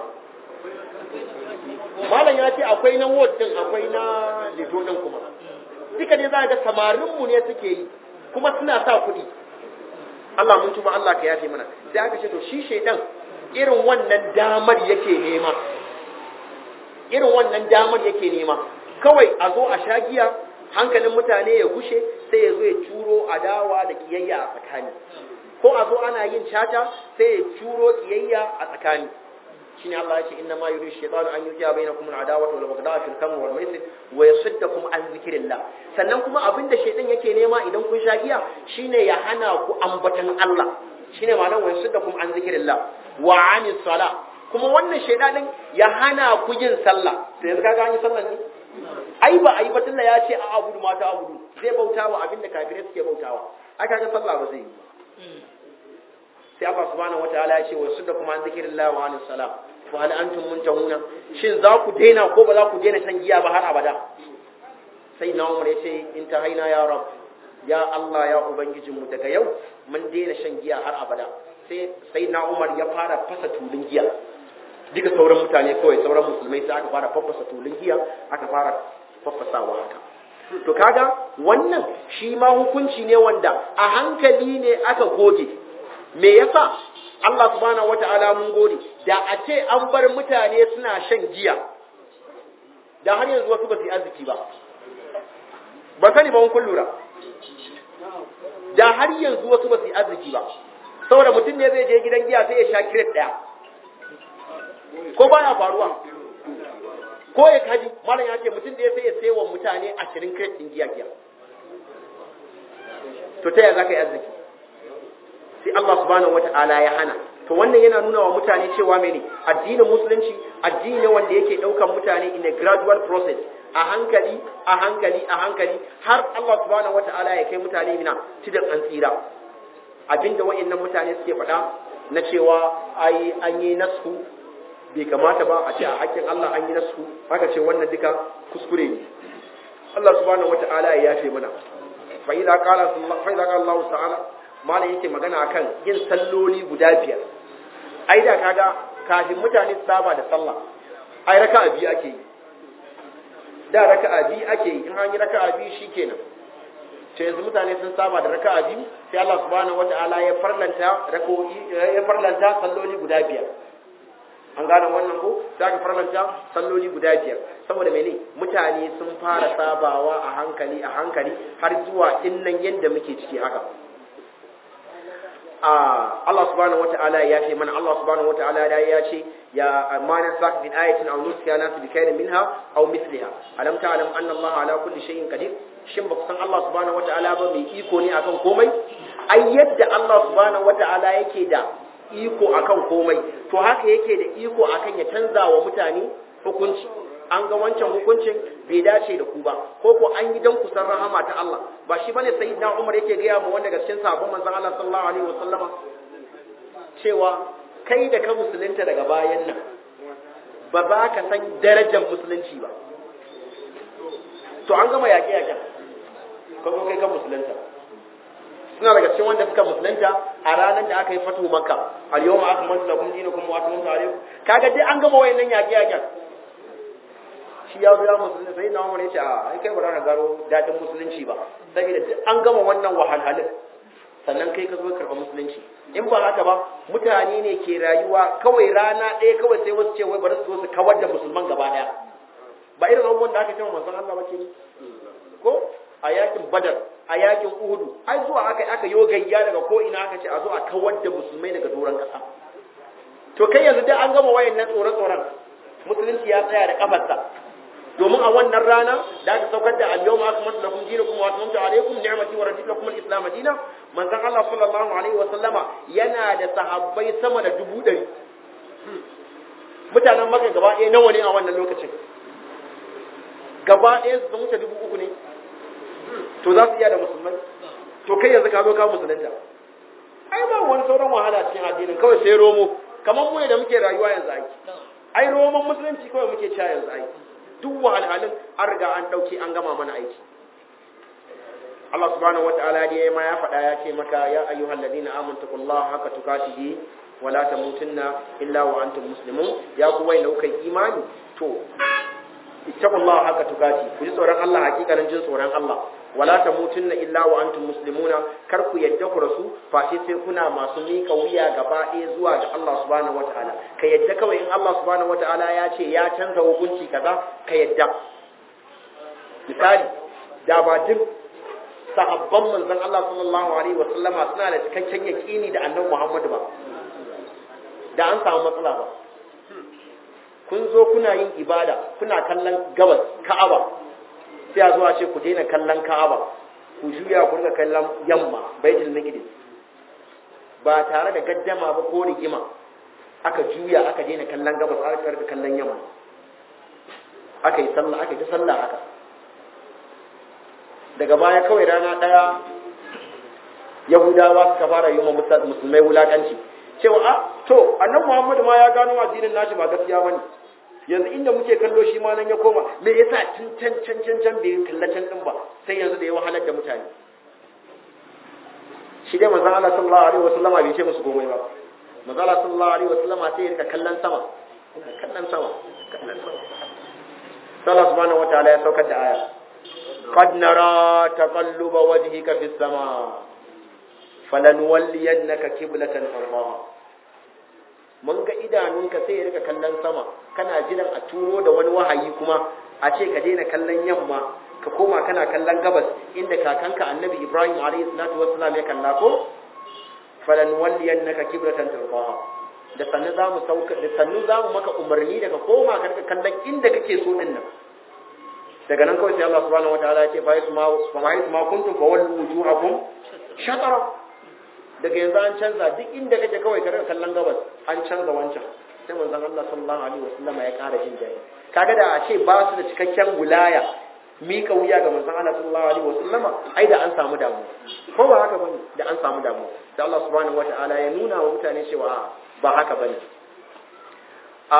malam ya ce akwai na ward din akwai na lido din kuma duka ne za ga samarinmu ne suke yi kuma suna sa kuɗi Allah mun tuba Allah ka yafe mana sai aka ce to shi shaidan irin wannan damar yake nema irin wannan damar yake nema kawai a zo a shagiya hankalin mutane ya gushe sai ya zo ya turo adawa da kiyayya a tsakani ko a zo ana yin caca sai ya turo kiyayya a tsakani shine Allah ya ce inna ma yuridu shaytanu an yujiya bainakum al-adawata wal baghdha fil khamr wal maisir wa yasuddakum an zikrillah sannan kuma abinda shaytan yake nema idan kun sha giya shine ya hana ku ambatan Allah shine ma'anar wa yasuddakum an zikrillah wa anis sala kuma wannan shaytanin ya hana ku yin sallah sai yanzu kaga an yi sallah ne ai ba ai batun ya ce a abudu mata abudu zai bautawa abinda kafirai suke bautawa aka ga sallah ba zai yi sai Allah subhanahu wataala ya ce wa sudda kuma an zikrillah wa anis salam fa hal antum muntahuna shin za ku daina ko ba za ku daina shan giya ba har abada sai na Umar ya ce in ta haina ya rab ya Allah ya ubangijinmu daga yau mun daina shan giya har abada sai sai na Umar ya fara fasa tulun giya duka sauran mutane kawai sauran musulmai sai aka fara faffasa tulun giya aka fara faffasawa haka to kaga wannan shi ma hukunci ne wanda a hankali ne aka goge me yasa Allah subhanahu wata'ala mun gode da a ce an bar mutane suna shan giya da har yanzu wasu ba su yi arziki ba ba sani ba kun lura da har yanzu wasu ba su yi arziki ba saboda mutum ne zai je gidan giya sai ya sha kiret daya ko baya faruwa ko ya kaji malam ya ce mutum da ya sai ya sai wa mutane ashirin kiret din giya giya to ta yaya za ka yi arziki sai Allah subhanahu wata'ala ya hana to wannan yana nuna wa mutane cewa mene addinin musulunci addini ne wanda yake daukan mutane in a gradual process a hankali a hankali a hankali har Allah subhanahu wata'ala ya kai mutane mina cikin an tsira abinda wayannan mutane suke faɗa na cewa ai an yi nasu bai kamata ba a ce a hakkin Allah an yi nasu haka ce wannan duka kuskure ne Allah subhanahu wata'ala ya yafe mana fa idza qala fa idza qala Allah ta'ala malam yake magana akan yin salloli guda biyar ai da kaga kafin mutane su saba da sallah ai raka'a biyu ake yi da raka'a biyu ake yi in an yi raka'a biyu shikenan to yanzu mutane sun saba da raka'a biyu sai Allah subhanahu wataala ya farlanta rako'i ya farlanta salloli guda biyar an gane wannan ko sai aka farlanta salloli guda biyar saboda mene mutane sun fara sabawa a hankali a hankali har zuwa innan yanda muke ciki haka Allah subhanahu wata'ala ya ce mana Allah subhanahu wata'ala da ya ce ya amana sak bin ayatin aw nusiya nas bi khairin minha aw mithliha alam ta'lam anna Allah ala kulli shay'in qadir shin ba ku san Allah subhanahu wata'ala ba mai iko ne akan komai ai yadda Allah subhanahu wata'ala yake da iko akan komai to haka yake da iko akan ya canza wa mutane hukunci an ga wancan hukuncin bai dace da ku ba ko ko an yi dan kusan rahama ta Allah ba shi bane sayyidina Umar yake gaya mu wanda cikin sahabban manzon Allah sallallahu alaihi wasallama cewa kai da ka musulunta daga bayan nan ba za ka san darajar musulunci ba to an gama yaƙe yaƙen ka zo kai kan musulunta suna daga cikin wanda suka musulunta a ranar da aka yi fatu makka al yau ma aka manta lakum dinakum wa atmamtu alaykum kaga dai an gama wayannan yaƙe yaƙen shi ya zo ya musulunta sai na umar ya ce a ai kai ba za ka gano daɗin musulunci ba saboda duk an gama wannan wahalhalin sannan kai ka zo karɓa musulunci in ba haka ba mutane ne ke rayuwa kawai rana ɗaya kawai sai wasu ce wai bari su zo su kawar da musulman gaba ɗaya ba irin abubuwan da aka ce manzon Allah ba ke ko a yakin badar a yakin uhudu ai zuwa aka aka yo gayya daga ko ina aka ce a zo a kawar da musulmai daga doron ƙasa to kai yanzu dai an gama wayannan tsoron tsoron musulunci ya tsaya da kafarsa domin a wannan rana da aka saukar da al-yawma akmaltu lakum dinakum wa atmamtu alaykum ni'mati wa raditu lakum al-islam dinan manzon Allah sallallahu alaihi wa sallama yana da sahabbai sama da dubu ɗari mutanen Makka gaba ɗaya nawa ne a wannan lokacin gaba ɗaya su wuce dubu uku ne to za su iya da musulmai to kai yanzu ka zo ka musulunta ai ba wani sauran wahala cikin addinin kawai sai romo kamar mu ne da muke rayuwa yanzu aiki ai roman musulunci kawai muke cewa yanzu aiki duk wahalhalin an riga an ɗauki an gama mana aiki Allah subhanahu wata'ala dai ma ya faɗa ya ce maka ya ayyuhal ladina amanu taqullaha haqqa tuqatihi wa la tamutunna illa wa antum muslimun ya ku wai kai imani to ittaqullaha haqqa tuqati ku ji tsoron Allah hakikanin jin tsoron Allah wala tamutunna illa wa antum muslimuna kar ku yadda ku rasu face sai kuna masu mika wuya gaba ɗaya zuwa ga Allah subhanahu wataala ka yadda kawai in Allah subhanahu wataala ya ce ya canza hukunci kaza ka yadda misali da ba duk sahabban manzon Allah sallallahu alaihi wasallama suna da cikakken yaqini da annabi Muhammadu ba da an samu matsala ba kun zo kuna yin ibada kuna kallon gabas Ka'aba sai a zuwa ce ku daina kallon Ka'aba ku juya ku riga kallon yamma Baitul Maqdis ba tare da gaddama ba ko rigima aka juya aka daina kallon gabas aka riga kallon yamma aka yi sallah aka yi ta sallah haka daga baya kawai rana daya Yahudawa suka fara yi wa musulmai wulakanci cewa a to annan Muhammadu ma ya gano addinin nashi ba gaskiya bane yanzu inda muke kallo shi ma nan ya koma me yasa tun can can can can bai kalla can din ba sai yanzu da ya wahalar da mutane shi dai manzon Allah sallallahu alaihi wasallam bai ce musu komai ba manzon Allah sallallahu alaihi wasallam sai ya rika kallon sama kallon sama kallon sama Allah subhanahu wataala ya saukar da aya qad nara taqalluba wajhika fis sama falanuwalliyannaka qiblatan tardaha mun ga idanunka sai ya rika kallon sama kana jiran a turo da wani wahayi kuma a ce ka daina kallon yamma ka koma kana kallon gabas inda kakanka annabi ibrahim alayhi salatu wassalam ya kalla ko falanuwalliyannaka qiblatan tardaha da sannu za mu sauka da sannu za mu maka umarni daga koma ka rika kallon inda kake so din nan daga nan kawai sai Allah subhanahu wataala ya ce fa yasma fa ma yasma kuntum fa wallu wujuhakum shatara daga yanzu an canza duk inda kake kawai ka rika kallon gabas an canza wancan sai manzon Allah sallallahu alaihi wasallam ya ƙara jin daɗi kaga da a ce ba su da cikakken wilaya mika wuya ga manzon Allah sallallahu alaihi wasallam ai da an samu damu ko ba haka bane da an samu damu da Allah subhanahu wataala ya nuna wa mutane cewa ba haka bane a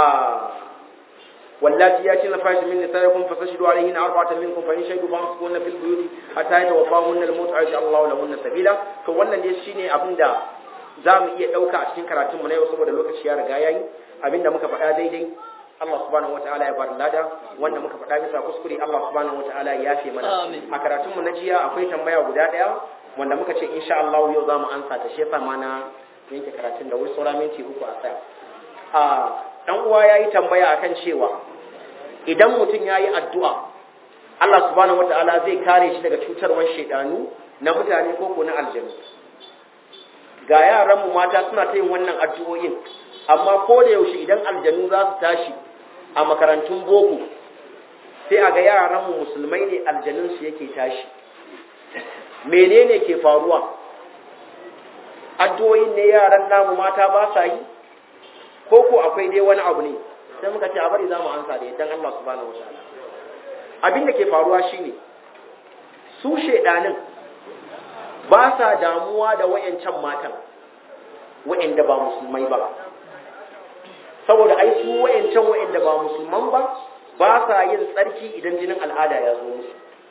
واللاتي ياتين الفاحش من نسائكم فاستشهدوا عليهن أربعة منكم فإن شهدوا فامسكوهن في البيوت حتى يتوفاهن الموت أو يجعل الله لهن سبيلا to wannan dai shine abin da za mu iya ɗauka a cikin karatun mu na yau saboda lokaci ya riga yayi abin da muka faɗa daidai Allah subhanahu wataala ya bar lada wanda muka faɗa bisa kuskure Allah subhanahu wataala ya yafe mana a karatun mu na jiya akwai tambaya guda ɗaya wanda muka ce insha Allah yau za mu ansa ta shi yasa ma na yanke karatun da wuri saura minti uku a tsaya a dan uwa yayi tambaya akan cewa idan mutum yayi addu'a Allah subhanahu wataala zai kare shi daga cutarwar shedanu na mutane ko ko na aljanu ga yaran mu mata suna ta yin wannan addu'o'in amma ko da yaushe idan aljanu za su tashi a makarantun boko sai a ga yaran mu musulmai ne aljanun su yake tashi menene ke faruwa addu'o'in ne yaran namu mata ba sa yi ko ko akwai dai wani abu ne sai muka ce a bari za mu ansa da yadda Allah subhanahu wataala abin da ke faruwa shine su shedanin ba sa damuwa da wayancan matan wayanda ba musulmai ba saboda ai su wayancan wayanda ba musulman ba ba sa yin tsarki idan jinin al'ada ya zo musu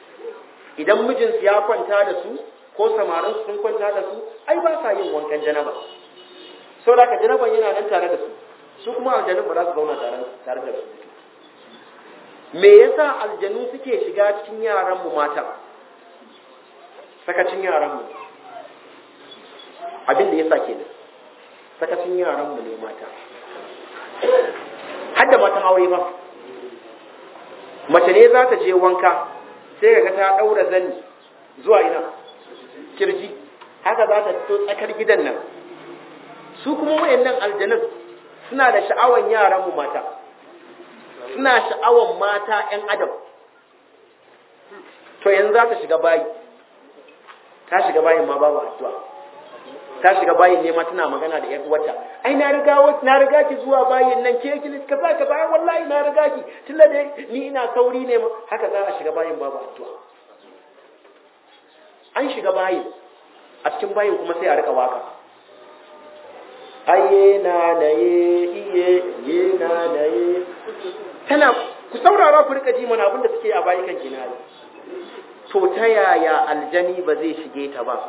idan mijinsu ya kwanta da su ko samarin sun kwanta da su ai ba sa yin wankan janaba sau da ka janaban yana nan tare da su su kuma aljanun ba za su zauna tare da su me yasa aljanu suke shiga cikin yaranmu mata sakacin yaranmu abin da yasa kenan sakacin yaranmu ne mata har da matan aure ba mace ne za ta je wanka sai ga ta daura zani zuwa ina kirji haka za ta fito tsakar gidan nan su kuma wayannan aljanun suna da sha'awan yaranmu mata suna sha'awan mata 'yan adam to yanzu za ta shiga bayi ta shiga bayin ma babu addu'a ta shiga bayin ne ma tana magana da 'yan uwarta ai na riga na riga ki zuwa bayin nan ke ki ka za ka bayan wallahi na riga ki tunda dai ni ina sauri ne ma haka za a shiga bayin babu addu'a an shiga bayin a cikin bayin kuma sai a rika waka aye na naye iye ye na naye tana ku saurara ku rika ji mana abin da suke a bayi kan kinari to ta yaya aljani ba zai shige ta ba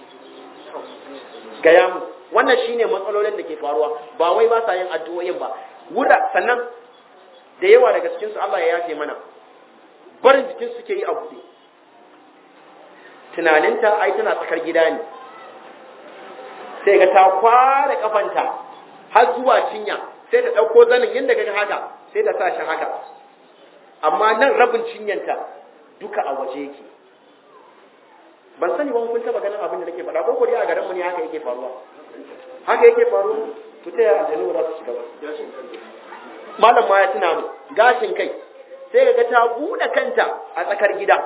gaya mu wannan shine matsalolin da ke faruwa ba wai ba sa yin addu'o'in ba wura sannan da yawa daga cikin su Allah ya yafe mana barin jikin suke yi a buɗe tunaninta ai tana tsakar gida ne sai ga ta kware kafanta har zuwa cinya sai ta ɗauko zanin yadda ga haka sai ta sa shi haka amma nan rabin cinyanta duka a waje yake ban sani ba kun taba ganin abin da nake faɗa ko ko dai a garin mu ne haka yake faruwa haka yake faruwa to ta yaya aljanu za su shiga ba malam ma ya tuna mu gashin kai sai ga ta buɗe kanta a tsakar gida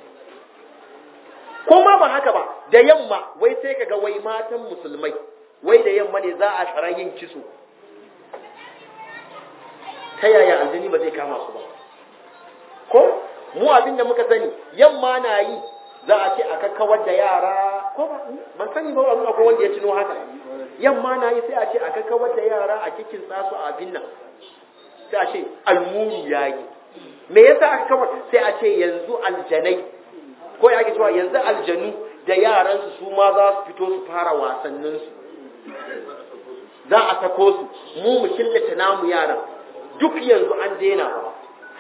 ko ma ba haka ba da yamma wai sai kaga wai matan musulmai wai da yamma ne za a tsara yin kiso ta yaya aljini ba zai kama su ba ko mu abin da muka sani yamma na yi za a ce a kakkawar da yara ko ba ban sani ba wani akwai wanda ya tuno haka yamma na yi sai a ce a kakkawar da yara a kikin su a abin nan sai a ce almuru ya yi me yasa aka kawar sai a ce yanzu aljanai ko ya ake cewa yanzu aljanu da yaransu su ma za su fito su fara wasanninsu za a sako su mu mu killace namu yaran duk yanzu an daina ba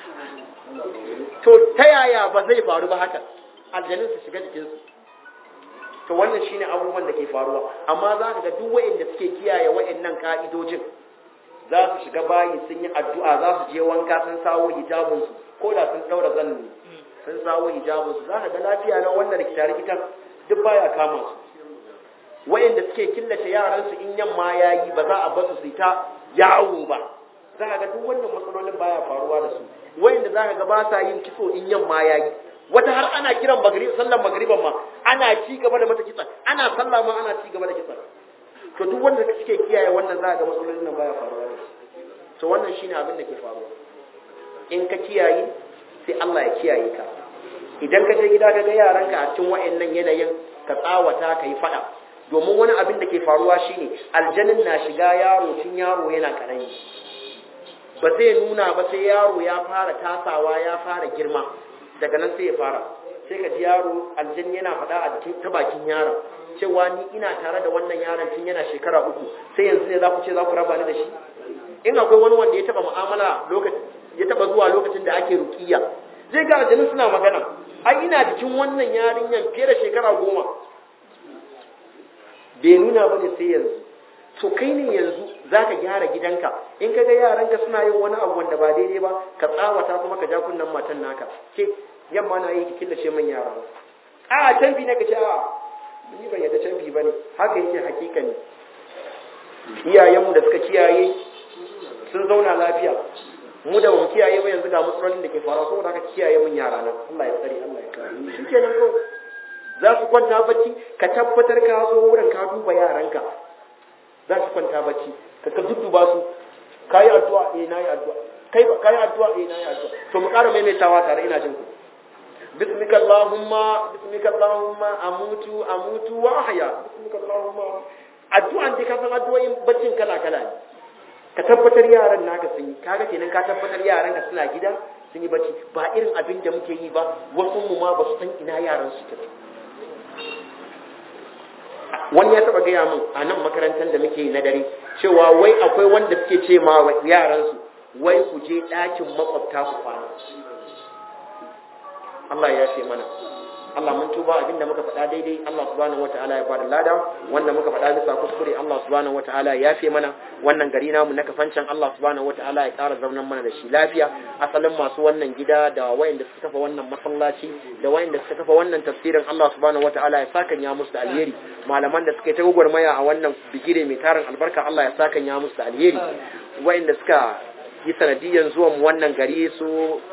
to ta yaya ba zai faru ba haka aljanun su shiga jikinsu to wannan shine abubuwan da ke faruwa amma za ka ga duk wa'anda suke kiyaye wa'annan ka'idojin za su shiga bayi sun yi addu'a za su je wanka sun sawo hijabinsu ko da sun daura zanni sun sawo hijabinsu za ka ga lafiya na wannan rikita-rikitan duk baya kama su wayanda suke killace yaransu in yamma yayi ba za a basu su ta yawo ba za ka ga duk wannan matsalolin baya faruwa da su wayanda za ka ga ba sa yin kitso in yamma yayi wata har ana kiran magrib sallar magriban ma ana ci gaba da mata kitsa ana sallah ma ana ci gaba da kitsa to duk wanda suke kiyaye wannan za ka ga matsalolin nan baya faruwa da su to wannan shine abin da ke faruwa in ka kiyaye sai Allah ya kiyaye ka idan ka je gida ka ga yaranka a cikin wayannan yanayin ka tsawata ka yi fada domin wani abin da ke faruwa shine aljanin na shiga yaro tun yaro yana karami ba zai nuna ba sai yaro ya fara tasawa ya fara girma daga nan sai ya fara sai ka ji yaro aljan yana faɗa a jikin ta bakin yaron cewa ni ina tare da wannan yaron tun yana shekara uku sai yanzu ne za ku ce za ku raba ni da shi in akwai wani wanda ya taba mu'amala lokacin ya taba zuwa lokacin da ake rukiya zai ga aljanin suna magana ai ina jikin wannan yarinyan fiye da shekara goma bai nuna ba ne sai yanzu to kai ne yanzu za ka gyara gidanka in ka ga yaranka suna yin wani abu wanda ba daidai ba ka tsawata kuma ka ja kunnen matan naka ke yamma na yi ki killace man yara ba a canfi ne ka ce a ni ban yadda canfi ba ne haka yake hakika ne iyayenmu da suka kiyaye sun zauna lafiya mu da mu kiyaye ba yanzu ga matsalolin da ke faruwa saboda haka kiyaye mun yara nan Allah ya tsare Allah ya kare shi kenan ko za su kwanta bacci ka tabbatar ka zo wurin ka duba yaranka za su kwanta bacci ka ka dudduba su kayi addu'a eh nayi addu'a kai ba kayi addu'a eh nayi addu'a to mu ƙara maimaitawa tare ina jin ku bismika allahumma bismika allahumma amutu amutu wa ahya bismika allahumma addu'an dai ka san addu'o'in baccin kala kala ne ka tabbatar yaran naka sun yi kaga kenan ka tabbatar yaran ka suna gida sun yi bacci ba irin abin da muke yi ba wasu mu ma ba su san ina yaran su ke wani ya taba gaya min a nan makarantar da muke na dare cewa wai akwai wanda suke ce ma yaransu wai ku je ɗakin makwabta ku kwana Allah ya ce mana Allah mun tuba abinda muka faɗa daidai Allah subhanahu wataala ya bada lada wanda muka faɗa bisa kuskure Allah subhanahu wataala ya yafe mana wannan gari namu na kafancan Allah subhanahu wataala ya ƙara zaunan mana da shi lafiya asalin masu wannan gida da wayanda suka kafa wannan masallaci da wayanda suka kafa wannan tafsirin Allah subhanahu wataala ya saka ya musu da alheri malaman da suka yi ta gwagwarmaya a wannan bigire mai tarin albarka Allah ya saka ya musu da alheri wayanda suka yi sanadiyan zuwan wannan gari su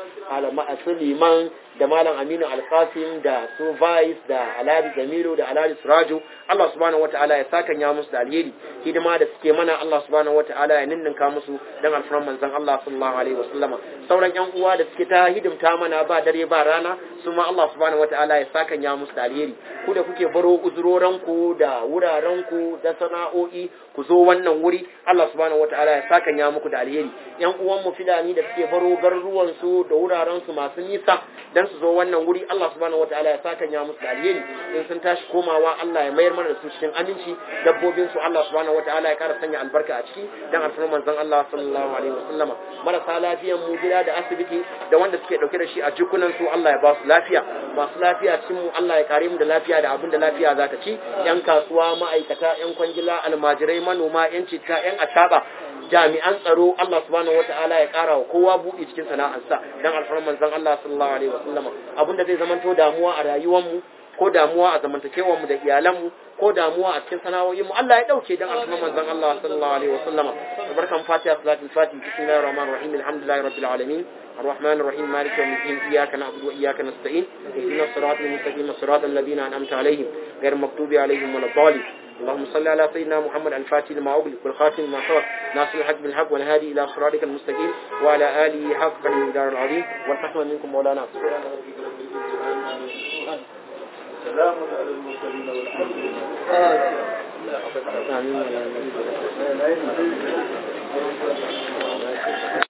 su liman da malam aminu alkasim da su vice da alhaji jamilu da alhaji suraju Allah subhanahu wataala ya saka ya musu da alheri hidima da suke mana Allah subhanahu wataala ya ninninka musu dan alfaran manzon Allah sallallahu alaihi wasallama sauran yan uwa da suke ta hidimta mana ba dare ba rana su ma Allah subhanahu wataala ya saka ya musu da alheri ku da kuke baro uzuroran ku da wuraren ku da sana'o'i ku zo wannan wuri Allah subhanahu wataala ya saka ya muku da alheri yan uwan mu filani da suke baro garuruwan su da wuraren su masu nisa dan su zo wannan wuri Allah subhanahu wataala ya saka ya musu da alheri in sun tashi komawa Allah ya mayar mana da su cikin aminci dabbobin su Allah subhanahu wataala ya kara sanya albarka a ciki dan alfarman manzon Allah sallallahu alaihi wasallama marasa lafiyan mu gida da asibiti da wanda suke dauke da shi a jikunan su Allah ya ba su lafiya masu lafiya cikin mu Allah ya kare mu da lafiya da abin da lafiya za ta ci yan kasuwa ma'aikata yan kwangila almajirai manoma yan citta yan ataba jami'an tsaro Allah subhanahu wata'ala ya kara wa kowa buɗi cikin sana'arsa dan alfarman manzon Allah sallallahu alaihi wasallam abinda zai zamanto damuwa a rayuwar mu ko damuwa a zamantakewar mu da iyalan mu ko damuwa a cikin sana'o'in mu Allah ya dauke dan alfarman manzon Allah sallallahu alaihi wasallam barkan fatiha salatul fatih bismillahir rahmanir rahim alhamdulillahi rabbil alamin الرحمن الرحيم مالك يوم الدين إياك نعبد وإياك نستعين اهدنا الصراط المستقيم صراط الذين أنعمت عليهم غير المغضوب عليهم ولا الضالين اللهم صل على سيدنا محمد الفاتح لما أغلق والخاتم لما سبق ناصر الحق بالحق والهادي إلى صراطك المستقيم وعلى آله حق المقدار العظيم والرحمة منكم مولانا سلام على المرسلين والحمد لله آمين